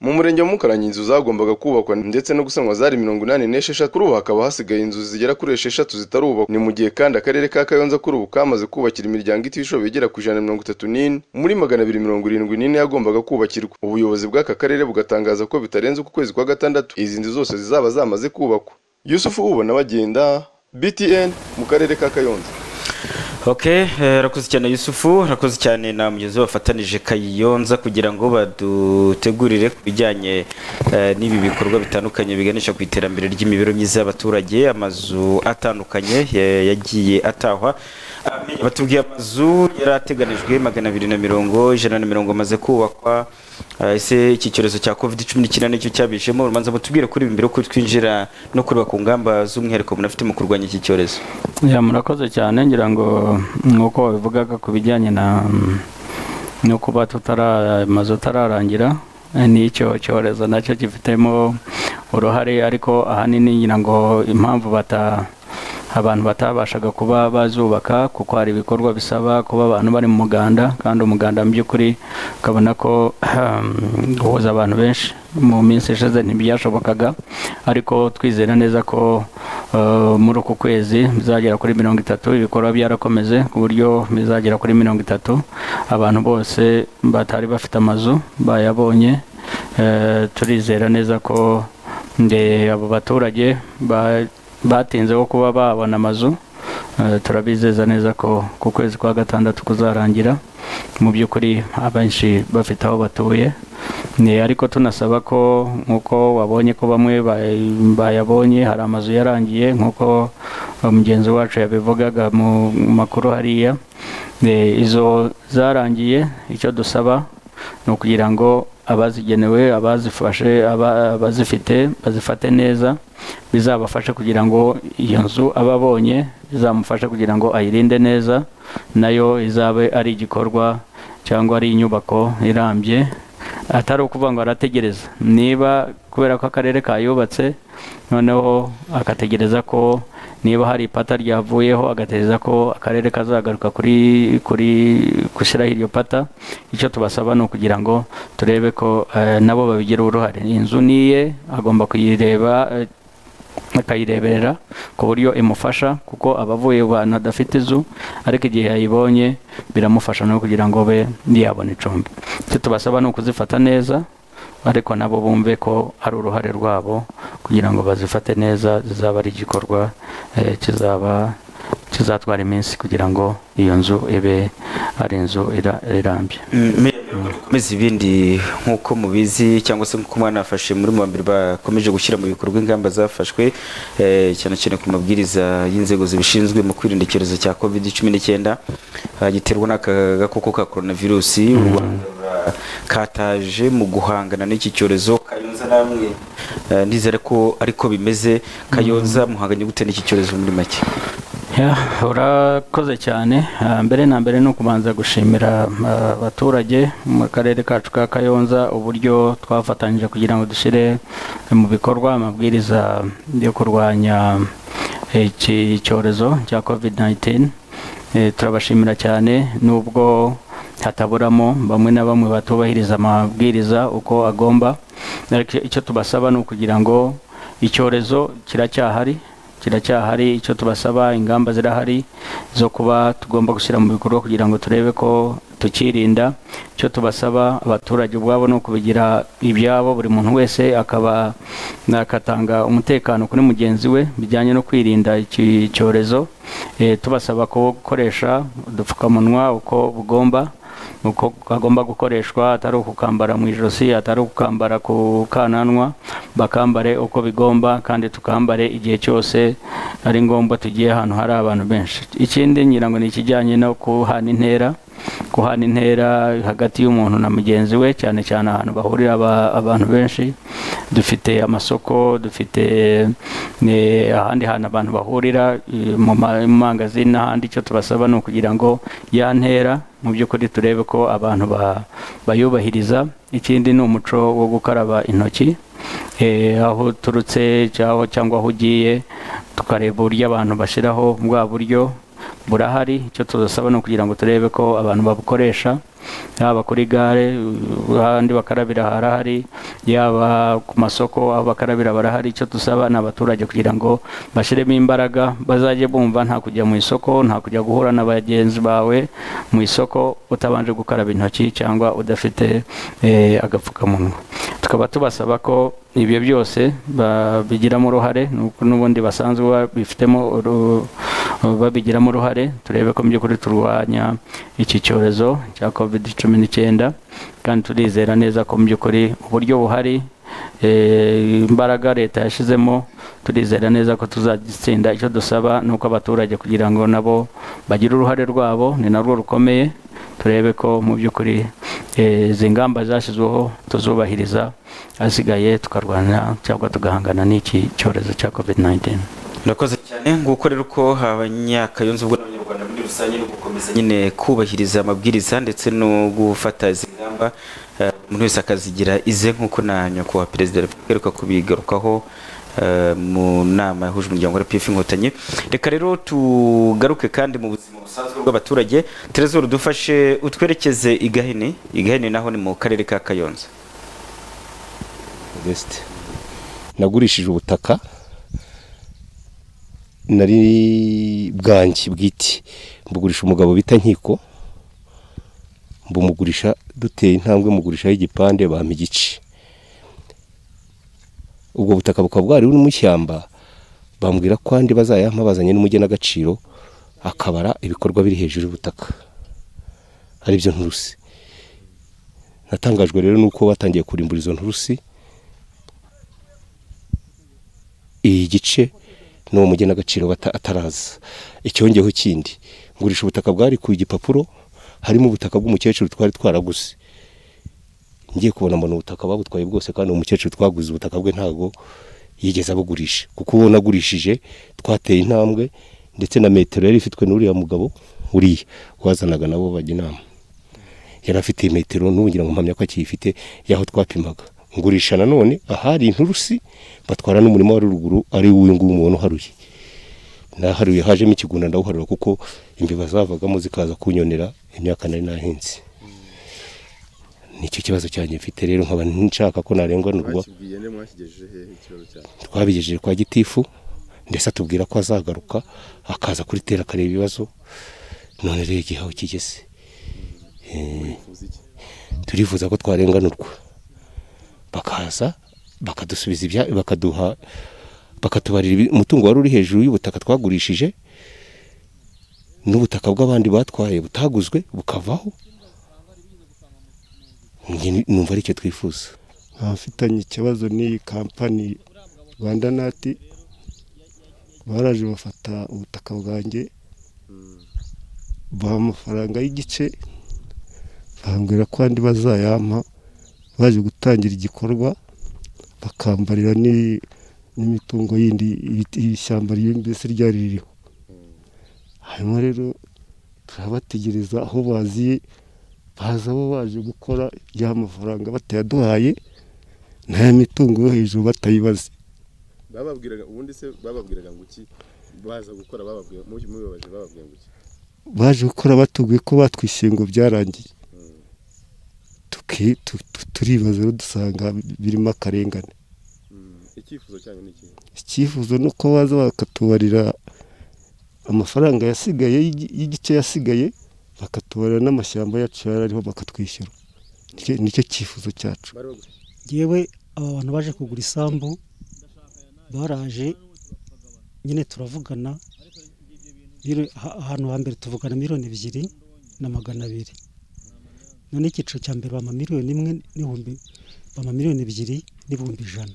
mu murenge wa mukarangi inzu zagombaga kubakwa ndetse no gusanwa zari mirongo inani n'esheshatu kuri ubu hakaba hasigaye inzu zigera kuri esheshatu zitarubakwa ni mu gihe kandi akarere ka kayonza kuri ubu kamaze kubakira imiryango itishoboye igera ku ijana na mirongo itatu n'ine muri magana abiri mirongo irindwi n'ine yagombaga kubakirwa ubuyobozi bw'aka karere bugatangaza ko bitarenze uku kwezi kwa gatandatu izi nzu zose zizaba zamaze kubakwa yusufu ubona bagenda btn mu karere ka kayonza ok eh, rakoze cyane yusufu rakoze cyane na mugenzi we wafatanije kayiyonza kugira ngo badutegurire ku bijyanye eh, n'ibi bikorwa bitandukanye biganisha ku iterambere ry'imibereho myiza y'abaturage amazu atandukanye eh, yagiye atahwa batubwiye amazu yari ateganijwe magana abiri na mirongo ijana na mirongo amaze kubakwa Ah, ese iki cyorezo cya covid cumi n'icyenda nicyo cyabishemo urubanza mutubwire kuri ibi mbere yuko twinjira no kureba ku ngamba z'umwihariko munafite mu kurwanya iki cyorezo Ya, murakoze cyane ngira ngo nk'uko wabivugaga ku bijyanye na no kuba tutara amazu atararangira eh, n'icyo cyorezo nacyo gifitemo uruhare ariko ahanini ngira ngo impamvu bata abantu batabashaga kuba bazubaka kuko hari ibikorwa bisaba kuba abantu bari mu muganda kandi umuganda mu by'ukuri ukabona ko ahem, guhuza abantu benshi mu minsi ishize ntibyashobokaga ariko twizera neza ko eh, muri uku kwezi bizagera kuri mirongo itatu ibikorwa byarakomeze ku buryo bizagera kuri mirongo itatu abantu bose batari bafite amazu bayabonye Eh, turizera neza ko nde abo baturage ba- batinzeho kuba babona amazu eh, turabizeza neza ko ku kwezi kwa gatandatu kuzarangira mu by'ukuri abenshi bafite aho batuye Ni- ariko tunasaba ko nk'uko wabonye ko bamwe bay- bayabonye hari amazu yarangiye nk'uko eh, mugenzi wacu yabivugaga mu makuru hariya Eh, izo zarangiye icyo dusaba ni ukugira ngo abazigenewe abazifashe aba- abazifite bazifate neza bizabafashe kugira ngo iyo nzu aba abonye izamufashe kugira ngo ayirinde neza nayo izabe ari igikorwa cyangwa ari inyubako irambye atari ukuvuga ngo arategereza niba kubera ko akarere kayubatse noneho agategereza ko niba hari ipata ryavuyeho agategereza ko akarere kazagaruka kuri kuri gushyiraho iryo pata icyo tubasaba ni ukugira ngo turebe ko eh, nabo babigira uruhare inzu niye agomba kuyireba eh, akayireberera ku buryo imufasha kuko aba avuye mu bantu adafite inzu ariko igihe yayibonye biramufasha no kugira ngo be yabona icumbi icyo tubasaba ni ukuzifata neza ariko nabo bumve ko ari uruhare rwabo kugira ngo bazifate neza zizaba ari igikorwa eh, kizaba kizatwara iminsi kugira ngo iyo nzu ibe ari inzu ira- irambye komeza ibindi nk'uko mubizi cyangwa se nk'uko mwanafashe muri mu mbere bakomeje gushyira mu bikorwa ingamba zafashwe eh, cyane cyane ku mabwiriza y'inzego zibishinzwe mu kwirinda icyorezo cya covid cumi n'icyenda ah, giterwa n'aka gakoko ka coronavirus u Rwanda rura- kataje mu guhangana n'iki cyorezo kayonza namwe eh, ndizera ko ariko bimeze kayonza muhanganye gute n'iki cyorezo muri make Ya, urakoze cyane Ah, mbere na mbere ni ukubanza gushimira ah, abaturage mu karere kacu ka kayonza uburyo twafatanyije kugira ngo dushyire mu bikorwa amabwiriza yo kurwanya iki cyorezo cya covid 19 Eh, turabashimira cyane nubwo hataburamo bamwe na bamwe batubahiriza amabwiriza uko agomba ariko icyo tubasaba ni ukugira ngo icyorezo kiracyahari kiracyahari icyo tubasaba ingamba zirahari zo kuba tugomba gushyira mu bikorwa kugira ngo turebe ko tukirinda icyo tubasaba abaturage ubwabo ni ukubigira ibyabo buri muntu wese akaba akatanga umutekano kuri mugenzi we bijyanye no kwirinda iki cyorezo Eh, tubasaba ko gukoresha udupfukamunwa uko bugomba uko kagomba gukoreshwa atari ukukambara mu ijosi atari ukukambara ku kananwa bakambare uko bigomba kandi tukambare igihe cyose ari ngombwa tugiye ahantu hari abantu benshi ikindi ngira ngo ni ikijyanye no kuhana intera kuhana intera hagati y'umuntu na mugenzi we cyane cyane ahantu bahurira aba- abantu benshi dufite amasoko dufite eh, ahandi hantu abantu bahurira eh, mu ma- mu mangazini n'ahandi icyo tubasaba ni ukugira ngo ya ntera mu by'ukuri turebe ko abantu ba- bayubahiriza ikindi ni umuco wo gukaraba intoki Eh, aho uturutse cyangwa cyangwa aho ugiye tukareba uburyo abantu bashyiraho bwa buryo burahari icyo tuzasaba ni ukugira ngo turebe ko abantu babukoresha yaba kuri gare uh, ahandi bakarabira harahari yaba ku masoko aho bakarabira barahari icyo dusaba ni abaturage kugira ngo bashyiremo imbaraga bazajye bumva nta kujya mu isoko nta kujya guhura na bagenzi bawe mu isoko utabanje gukaraba intoki cyangwa udafite eh, agapfukamunwa tukaba tubasaba ko ibyo byose babigiramo uruhare nuko n'ubundi basanzwe babifitemo uru- babigiramo uruhare turebe ko mu by'ukuri turwanya iki cyorezo cya covid cumi n'icyenda kandi turizera neza ko mu by'ukuri uburyo buhari eh, imbaraga leta yashyizemo turizera neza ko tuzagitsinda icyo dusaba ni uko abaturage kugira ngo nabo bagire uruhare rwabo ni narwo rukomeye turebe ko mu by'ukuri eh, izi ngamba zashyizweho tuzubahiriza asigaye tukarwanya cyangwa tugahangana n'iki cyorezo cya covid 19 murakoze cyane nguko rero uko abanyakayonza ubwo n'abanyarwanda muri rusange no gukomeza nyine kubahiriza amabwiriza ndetse no gufata izi ngamba eh, umuntu wese akazigira ize nk'uko na nyakubahwa perezida wa repubulika aheruka kubigarukaho eh, mu nama yahuje umuryango wa rpf inkotanyi reka rero tugaruke kandi mu buzima busanzwe bw'abaturage terezoro dufashe utwerekeze i gahini i gahini naho ni mu karere ka kayonza Modeste nagurishije ubutaka nari bwanjye bwite mbugurisha umugabo bita nkiko mbumugurisha duteye intambwe mugurishaho igipande bampa igice ubwo butaka bukaba bwari buri mu ishyamba bambwira ko andi bazayampa bazanye n'umugenagaciro akabara ibikorwa biri hejuru y'ubutaka ari byo nturusi natangajwe rero nuko batangiye kurimbura izo nturusi iyi gice n'uwo mugenagaciro bata- ataraza icyongeho kindi ngurisha ubutaka bwari ku igipapuro harimo ubutaka bw'umukecuru twari twaraguze ngiye kubona mbona ubutaka babutwaye bwose kandi uwo mukecuru twaguze ubutaka bwe ntabwo yigeze abugurisha kuko uwo nagurishije twateye intambwe ndetse na metero yari ifitwe n'uriya mugabo uriya wazanaga nabo bajya inama yari afite iyi metero n'ubugira ngo mpamya ko akiyifite y'aho twapimaga ngurisha nanone ahari inturusi batwara n'umurima wa ruguru ari uw'inguyu umuntu uharuye naharuye hajemo ikigunda ndawuharura kuko imbeba zavagamo zikaza kunyonera imyaka nari nahinze nicyo kibazo cyanjye mfite rero nkaba nshaka ko narenganurwa bakibwiye ne mwashyigejeje hehe ikibazo cyabo twabigejeje kwa gitifu ndetse atubwira ko azagaruka akaza kuri tera akareba ibibazo none rero igihe aho kigeze Eh, turifuza ko twarenganurwa bakaza bakadusubiza ibya bakaduha bakatubarira ibi- umutungo wari uri hejuru y'ubutaka twagurishije n'ubutaka bw'abandi batwaye butaguzwe bukavaho Njye ni- numva ari icyo twifuza abafitanye ikibazo n'iyi kampani rwanda nati baraje bafata ubutaka bwanjye baha amafaranga y'igice bambwira ko andi bazayampa baje gutangira igikorwa bakambarira n'i- n'imitungo yindi ibiti- ishyamba ryari- mbese ryari ririho hanyuma rero turabategereza aho baziye baza bo baje gukora ya mafaranga batayaduhaye nta mitungo yo hejuru batayibaze bababwiraga ubundi se bababwiraga ngo iki baza gukora bababwira mu- mubibabaje bababwira ngo iki baje gukora batubwiye ko batwishyuye ngo byarangiye Tuki- tu- tu- turibaza rero dusanga birimo akarengane icyifuzo cyanyu ni ikihe icyifuzo ni uko baza bakatubarira amafaranga yasigaye y'igi- y'igice yasigaye bakatubarira n'amashyamba yacu yari ariho bakatwishyura Nicyo- nicyo cyifuzo cyacu ngewe aba bantu baje kugura isambu baraje nyine turavugana Miro- aha- ahantu hambere tuvugana miliyoni ebyiri na magana abiri none icyiciro cya mbere bampa miliyoni imwe n'ibihumbi bampa miliyoni ebyiri n'ibihumbi ijana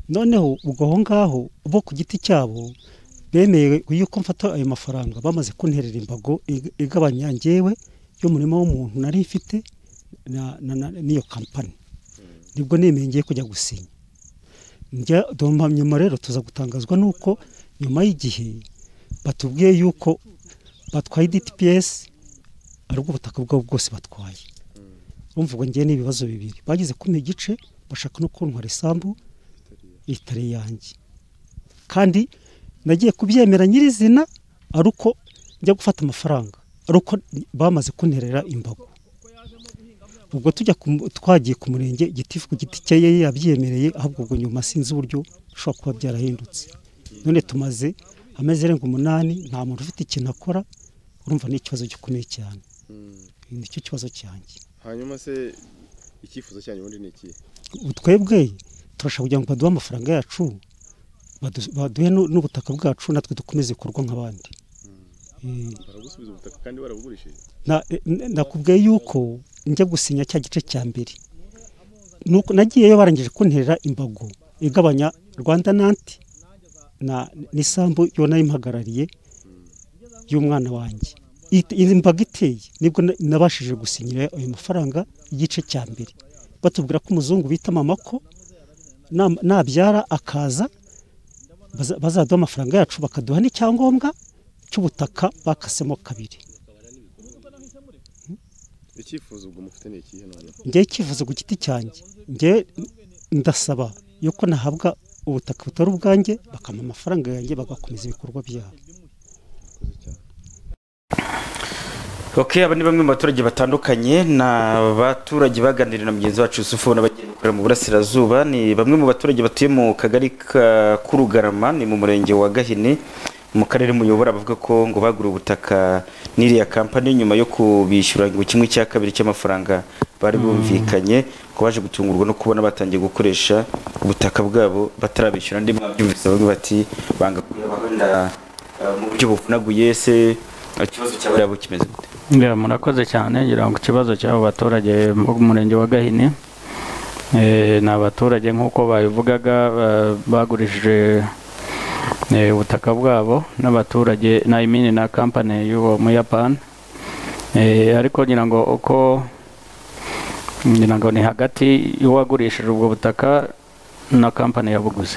noneho ubwo aho ngaho bo ku giti cyabo bemeye yuko mfata ayo mafaranga bamaze kunterera imbago ig- igabanya ngewe y'umurima w'umuntu nari mfite na- na- na- n'iyo kampani nibwo nemeye ngiye kujya gusinya njya dumpa nyuma rero tuza gutangazwa nuko nyuma y'igihe batubwiye yuko batwaye dtps ari ubwo butaka bwabo bwose batwaye urumva ubwo ngiye n'ibibazo bibiri bageze kumpa igice bashaka no kuntwara isambu itari yanjye kandi nagiye kubyemera nyirizina ari uko njya gufata amafaranga ari uko bamaze kunterera imbago ubwo tujya ku mu- twagiye ku murenge igitifu ku giti cye ye yabyemereye ahubwo ubwo nyuma sinzi uburyo bishobora kuba byarahindutse none tumaze amezi arenga umunani nta muntu ufite ikintu akora urumva ni ikibazo gikomeye cyane nicyo kibazo cyanjye hanyuma se icyifuzo cyanyu ubundi ni ikihe ubu twebwe turashaka kugira ngo baduhe amafaranga yacu badu- baduhe nu- n'ubutaka bwacu natwe dukomeze ibikorwa nk'abandi Eh, baragusubiza ubutaka kandi barabugurishije na- eh, n- nakubwiye yuko njya gusinya cya gice cya mbere nuko nagiyeyo barangije kunterera imbago igabanya rwanda nanti na n'isambu yona yimpagarariye y'umwana wanjye It- iyi mbaga iteye nibwo na- nabashije gusinyira ayo mafaranga igice cya mbere batubwira ko umuzungu bita mama ko nam- nabyara akaza baza- bazaduha amafaranga yacu bakaduha n'icyangombwa cy'ubutaka bakasemo kabiri icyifuzo ubwo mufite ni ikihe none njyewe icyifuzo ku giti cyanjye njyewe ndasaba yuko nahabwa ubutaka butari ubwanjye bakampa amafaranga yanjye bagakomeza ibikorwa byabo ok aba ni bamwe mu baturage batandukanye ni abaturage baganiriye na mugenzi wacu yusufu n'abagiye gukorera mu burasirazuba ni bamwe mu baturage batuye mu kagari ka kurugarama ni mu murenge wa gahini mu karere muyobora bavuga ko ngo bagura ubutaka n'iriya kampani nyuma yo kubishyura ngo kimwe cya kabiri cy'amafaranga bari bumvikanye ngo baje gutungurwa no kubona batangiye gukoresha ubutaka bwabo batarabishyura ndimo babyumvise bamwe bati banga kuyabaha mu buryo buvunaguye se ikibazo cyabo kimeze gute Ya, murakoze cyane ngira ngo ikibazo cy'abo baturage bo mu murenge wa gahini eh, ni abaturage nk'uko babivugaga ba- bagurishije eh, ubutaka bwabo n'abaturage na imini na kampani y'uwo muyapani Eh, ariko ngira ngo uko ngira ngo ni hagati y'uwagurishije ubwo butaka na kampani yabuguze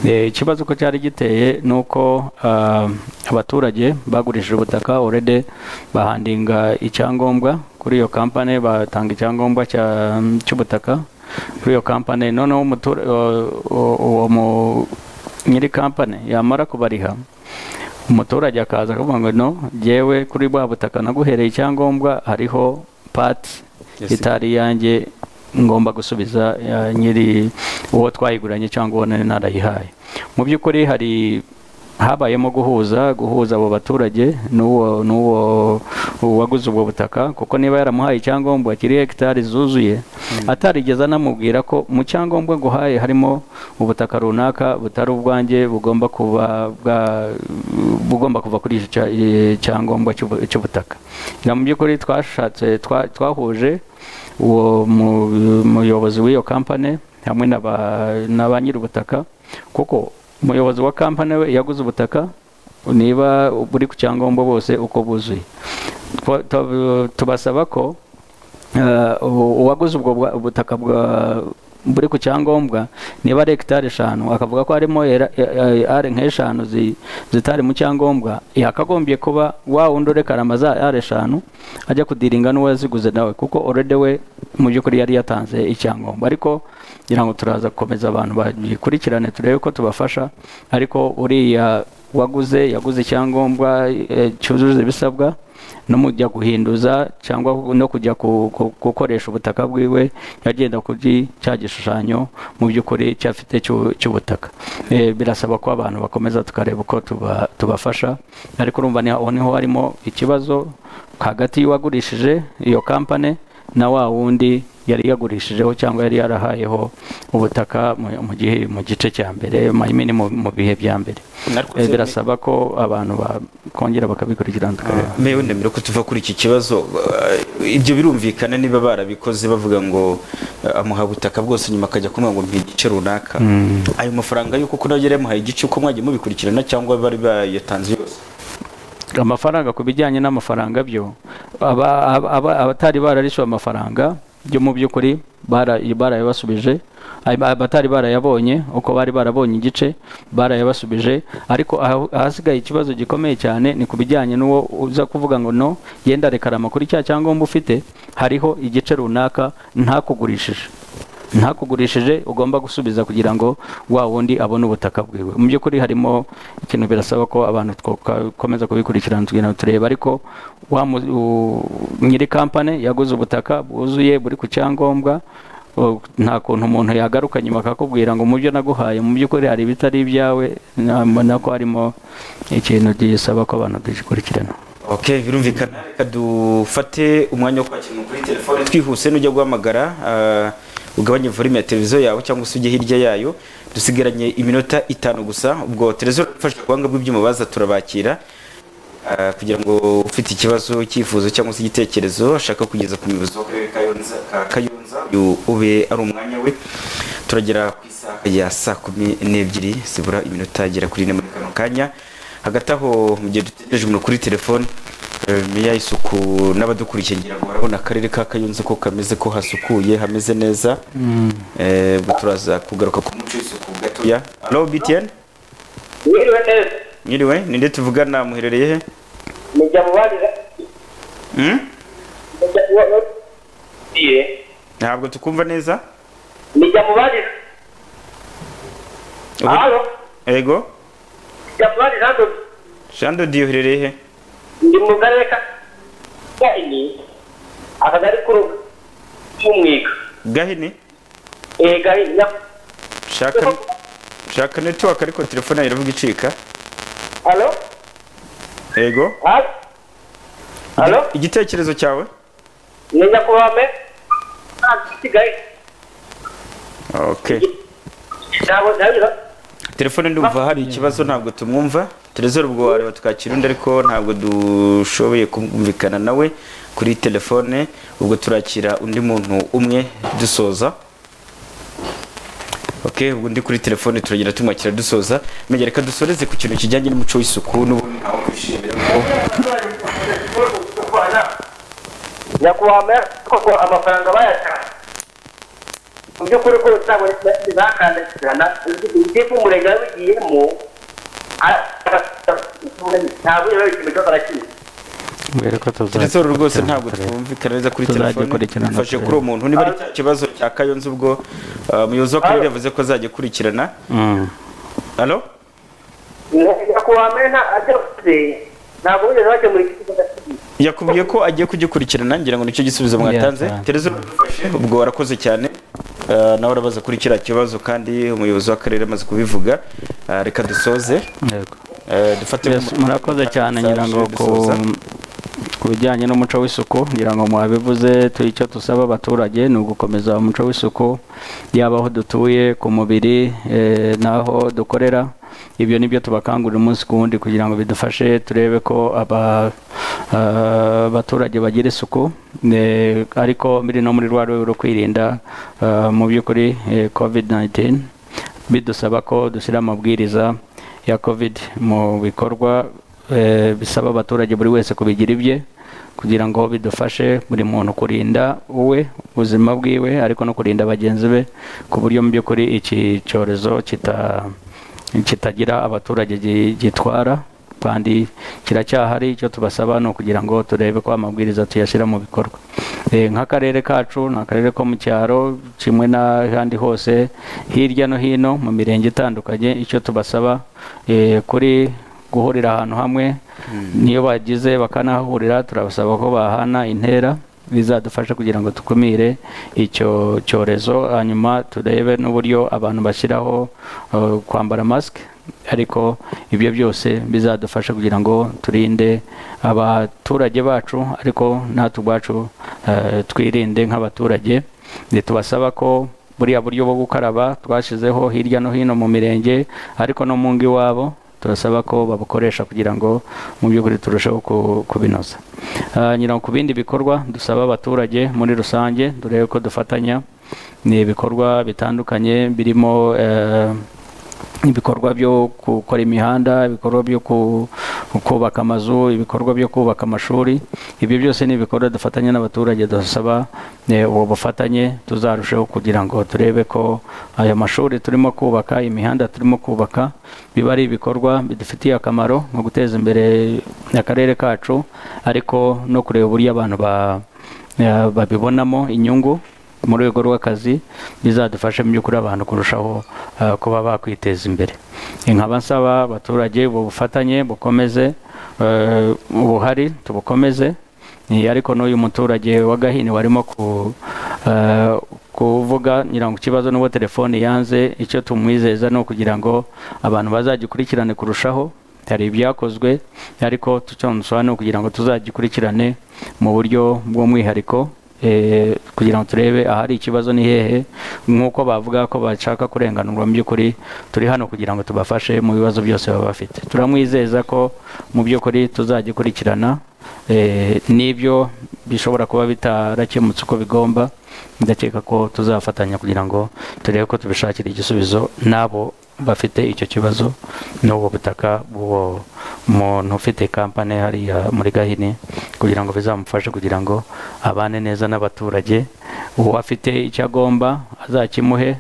Eh, ikibazo ko cyari giteye ni uko ah, abaturage bagurishije ubutaka orede bahandinga icyangombwa kuri iyo kampani batanga icyangombwa cya- cy'ubutaka kuri iyo kampani noneho umutura- o- o- uwo mu- nyiri kampani yamara kubariha umuturage akaza akavuga ngo no jyewe kuri bwa butaka naguhereye icyangombwa hariho pati itari iyanjye ngomba gusubiza eh, nyiri uwo twayiguranye cyangwa uwo nari narayihaye mu by'ukuri hari habayemo guhuza guhuza abo baturage n'uwo n'uwo waguze ubwo butaka kuko niba yaramuhaye icyangombwa kiri hegitari zuzuye atarigeze anamubwira ko mu cyangombwa nguhaye harimo ubutaka runaka butari ubwanjye bugomba kuba bwa- bugomba kuva kuri icyo cya- eh, cyangombwa cy'ubu- cy'ubutaka Ngira mu by'ukuri twashatse twa- twahuje uwo mu- muyobozi w'iyo kampani hamwe na ba- na ba nyir'ubutaka kuko umuyobozi wa kampani we yaguze ubutaka niba buri ku cyangombwa bose uko buzuye Twa- tu- tubasaba ko eh, ubu- uwaguze ubwo bwa- ubutaka bwa buri ku cyangombwa niba ari hegitari eshanu akavuga ko harimo era- e- e- are nk'eshanu zi- zitari mu cyangombwa yakagombye kuba wa wundi urekarama za are eshanu ajya kudiringa n'uwo yaziguze nawe kuko orede we mu by'ukuri yari yatanze icyangombwa ariko ngira ngo turaza gukomeza abantu bagikurikirane turebe ko tubafasha ariko uriya waguze yaguze icyangombwa eh, cyujuje ibisabwa no mu kujya guhinduza cyangwa no kujya ku- ku- gukoresha ubutaka bwiwe yagenda kuri cya gishushanyo mu by'ukuri cyafite cy'u- cy'ubutaka Eh, birasaba ko abantu bakomeza tukareba uko tuba- tubafasha ariko urumva ni- aho niho harimo ikibazo hagati y'uwagurishije iyo kampani na wa wundi yari yagurishijeho cyangwa yari yarahayeho ubutaka mu- mu gihe mu gice cya mbere mayimini mu mu bihe bya mbere Narikoze- Eh, birasaba ko abantu bakongera bakabikurikirana tukareba mewe ndemera ko tuva kuri iki kibazo uh, ibyo birumvikana niba barabikoze bavuga ngo uh, amuha butaka bwose nyuma akajya kumva ngo mpa igice runaka Mm. ayo mafaranga yuko kuko nagera yamuhaye igice uko mwagiye mubikurikirana cyangwa bari bayatanze yose amafaranga ku bijyanye n'amafaranga byo aba- aba- aba- abatari bararishyuwe amafaranga byo mu by'ukuri bara- barayabasubije Ay- abatari barayabonye uko bari barabonye igice barayabasubije ariko aho- ahasigaye ikibazo gikomeye cyane ni ku bijyanye n'uwo uza kuvuga ngo no yenda rekarama kuri cya cyangombwa ufite hariho igice runaka ntakugurishije ntakugurishije ugomba gusubiza kugira ngo wa wundi abone ubutaka bwiwe mu by'ukuri harimo ikintu birasaba ko abantu twakomeza kubikurikirana tugenda tureba ariko wa mu- u- nyiri kampani yaguze ubutaka bwuzuye buri ku cyangombwa o, nta kuntu umuntu yagaruka nyuma akakubwira ngo mu byo naguhaye mu by'ukuri hari ibitari ibyawe na- mbona ko harimo ikintu gisaba ko abantu tugikurikirana ok birumvikana reka dufate umwanya wo kwakira umuntu kuri telefone twihuse n'ujya guhamagara uh, ugabanye volume ya televiziyo yawe cyangwa se ujye hirya yayo dusigaranye iminota itanu gusa ubwo televiziyo ifashe ubuhanga bw'ibyuma baza turabakira Ah, kugira ngo ufite ikibazo cyifuzo cyangwa se igitekerezo ashaka kugeza ku muyobozi w'akarere ka Kayonza- ka kayonza uyu ube ari umwanya we turagera ku isaha ya saa kumi n'ebyiri zibura iminota agera kuri ine muri kano kanya hagati aho mu gihe dutegereje umuntu kuri telefone eh, meya isuku n'abadukurikiye ngira ngo barabona akarere ka kayonza ko kameze ko hasukuye hameze neza Mm. Eh, ubwo turaza kugaruka ku muco w'isuku gatoya alo btn Mwiriwe neza. mwiriwe ninde tuvugana muherereye he Ni Jamubarira. Hmm? Ni Jamubarira. Iye. ntabwo tukumva neza Ni Jamubarira. Ubu- ego Jamubarira hano. shando diyo uherereye he Ndi mu karere ka Gahini. Akagari k'urugo. K'umwiga. gahini Eh Gahini. ya- shaka shaka netiwaka ariko telefone yawe iravuga icika Alo? ego Alo? igitekerezo cyawe Ni nyakubahwa me. Ah, Kigali. okay Ntabwo ntabwo. telefone ndumva hari ikibazo ntabwo tumwumva terezore ubwo wareba tukakira undi ariko ntabwo dushoboye kumvikana nawe kuri telefone ubwo turakira undi muntu umwe dusoza ok ubwo undi kuri telefone turagenda tumwakira dusoza menya reka dusoreze ku kintu kijyanye n'umuco w'isuku n'ubundi ntawe kwishimira ko nyakubahwa me koko amafaranga bayatanze mu by'ukuri ko usanga bakandagirana ndetse umurenge wabigiyemo ntabwo yaba ikintu cy'abarakina terezore rwose ntabwo twumvikana neza kuri Tuzajya telefone kurikirana dufashe akarere. kuri uwo muntu niba ari cya kibazo cya kayonza ubwo ah, umuyobozi w'akarere yavuze ko azajya akurikirana alo nyakubahwa me ntabwo ntabwo bigeze bakemura iki kibazo yakubwiye ko agiye kugikurikirana ngira ngo nicyo gisubizo mwatanze Yeah. tereza uradufashe ubwo warakoze cyane Ah, nawe urabaza kuri kiriya kibazo kandi umuyobozi w'akarere amaze kubivuga Ah, reka dusoze Eh, dufate Yes, murakoze cyane ngira ngo ku- dusoza. ku bijyanye n'umuco w'isuku ngira ngo mwabivuze tu- icyo dusaba abaturage ni ugukomeza umuco w'isuku yaba aho dutuye ku mubiri eh, n'aho dukorera ibyo nibyo tubakangurira umunsi ku wundi kugira ngo bidufashe turebe ko aba- ah, abaturage bagira isuku eh, ariko biri no muri rwa rwego rwo kwirinda ah, mu by'ukuri covid 19 bidusaba ko dushyira amabwiriza ya covid mu bikorwa eh, bisaba abaturage buri wese kubigira ibye kugira ngo bidufashe buri muntu kurinda uwe ubuzima bwiwe ariko no kurinda bagenzi be ku buryo mu by'ukuri iki cyorezo kita- kitagira abaturage gi- gitwara kandi kiracyahari icyo tubasaba ni ukugira ngo turebe ko amabwiriza tuyashyira mu bikorwa Eh, nk'akarere kacu ni akarere ko mu cyaro kimwe n'ahandi hose hirya no hino mu mirenge itandukanye icyo tubasaba eh, kuri guhurira ahantu hamwe niyo bagize bakanahahurira turabasaba ko bahana intera bizadufasha kugira ngo dukumire icyo cyorezo hanyuma turebe n'uburyo abantu bashyiraho eh, kwambara masike ariko ibyo byose bizadufasha kugira ngo turinde abaturage bacu ariko natwe ubwacu eh, twirinde nk'abaturage Ni tubasaba ko buriya buryo bwo gukaraba twashyizeho hirya no hino mu mirenge ariko no mu ngo iwabo turasaba ko babukoresha kugira ngo mu by'ukuri turusheho ku- kubinoza Ah, nyina ku bindi bikorwa dusaba abaturage muri rusange turebe ko dufatanya ni ibikorwa bitandukanye birimo eh, ibikorwa byo gukora imihanda ibikorwa byo ku- kubaka amazu ibikorwa byo kubaka amashuri ibyo byose ni ibikorwa dufatanya n'abaturage dusaba eh, ubu bufatanye tuzarusheho kugira ngo turebe ko aya mashuri turimo kubaka imihanda turimo kubaka biba ari ibikorwa bidufitiye akamaro nko guteza imbere akarere kacu ariko no kureba uburyo abantu ba- eh, babibonamo inyungu mu rwego rw'akazi bizadufasha mu by'ukuri abantu kurushaho eh, kuba bakwiteza imbere nkaba nsaba abaturage ubu bufatanye bukomeze eh, ubuhari tubukomeze Eh, ariko n'uyu muturage wa gahini warimo ku- eh, kuvuga ngira ngo ikibazo n'uwo telefone yanze icyo tumwizeza ni ukugira ngo abantu bazagikurikirane kurushaho hari ibyakozwe ariko tucyonsora ni ukugira ngo tuzagikurikirane mu buryo bw'umwihariko eh, kugira ngo turebe ahari ikibazo ni hehe nk'uko bavuga ko bashaka kurenganurwa mu by'ukuri turi hano kugira ngo tubafashe mu bibazo byose baba bafite turamwizeza ko mu by'ukuri tuzagikurikirana eh, n'ibyo bishobora kuba bitarakemutse uko bigomba ndakeka ko tuzafatanya kugira ngo turebe ko tubishakira igisubizo n'abo bafite icyo kibazo n'ubwo butaka bw'uwo muntu ufite kampani hariya muri gahini kugira ngo bizamufashe kugira ngo abane neza n'abaturage uwo afite icyo agomba azakimuhe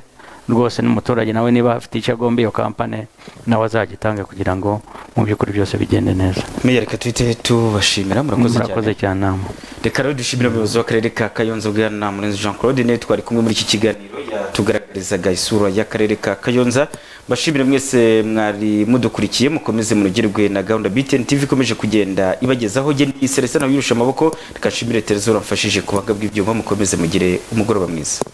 rwose n'umuturage nawe niba afite icyo agomba iyo kampani nawe azagitange kugira ngo mu by'ukuri byose bigende neza meya reka tuhite tubashimira murakoze Murakoze cyane reka rero dushimira umuyobozi w'akarere ka kayonza bwana murenzi jean claude niwe twari kumwe muri iki kiganiro yatugaragarizaga isura y'akarere ka kayonza mbashimire mwese mwari mudukurikiye mukomeze munogerwe na gahunda btn tv ikomeje kugenda ibagezaho genda iseresa nawe yirusha amaboko reka nshimire terezora mfashije kubaga bw'ibyuma mukomeze mugire umugoroba mwiza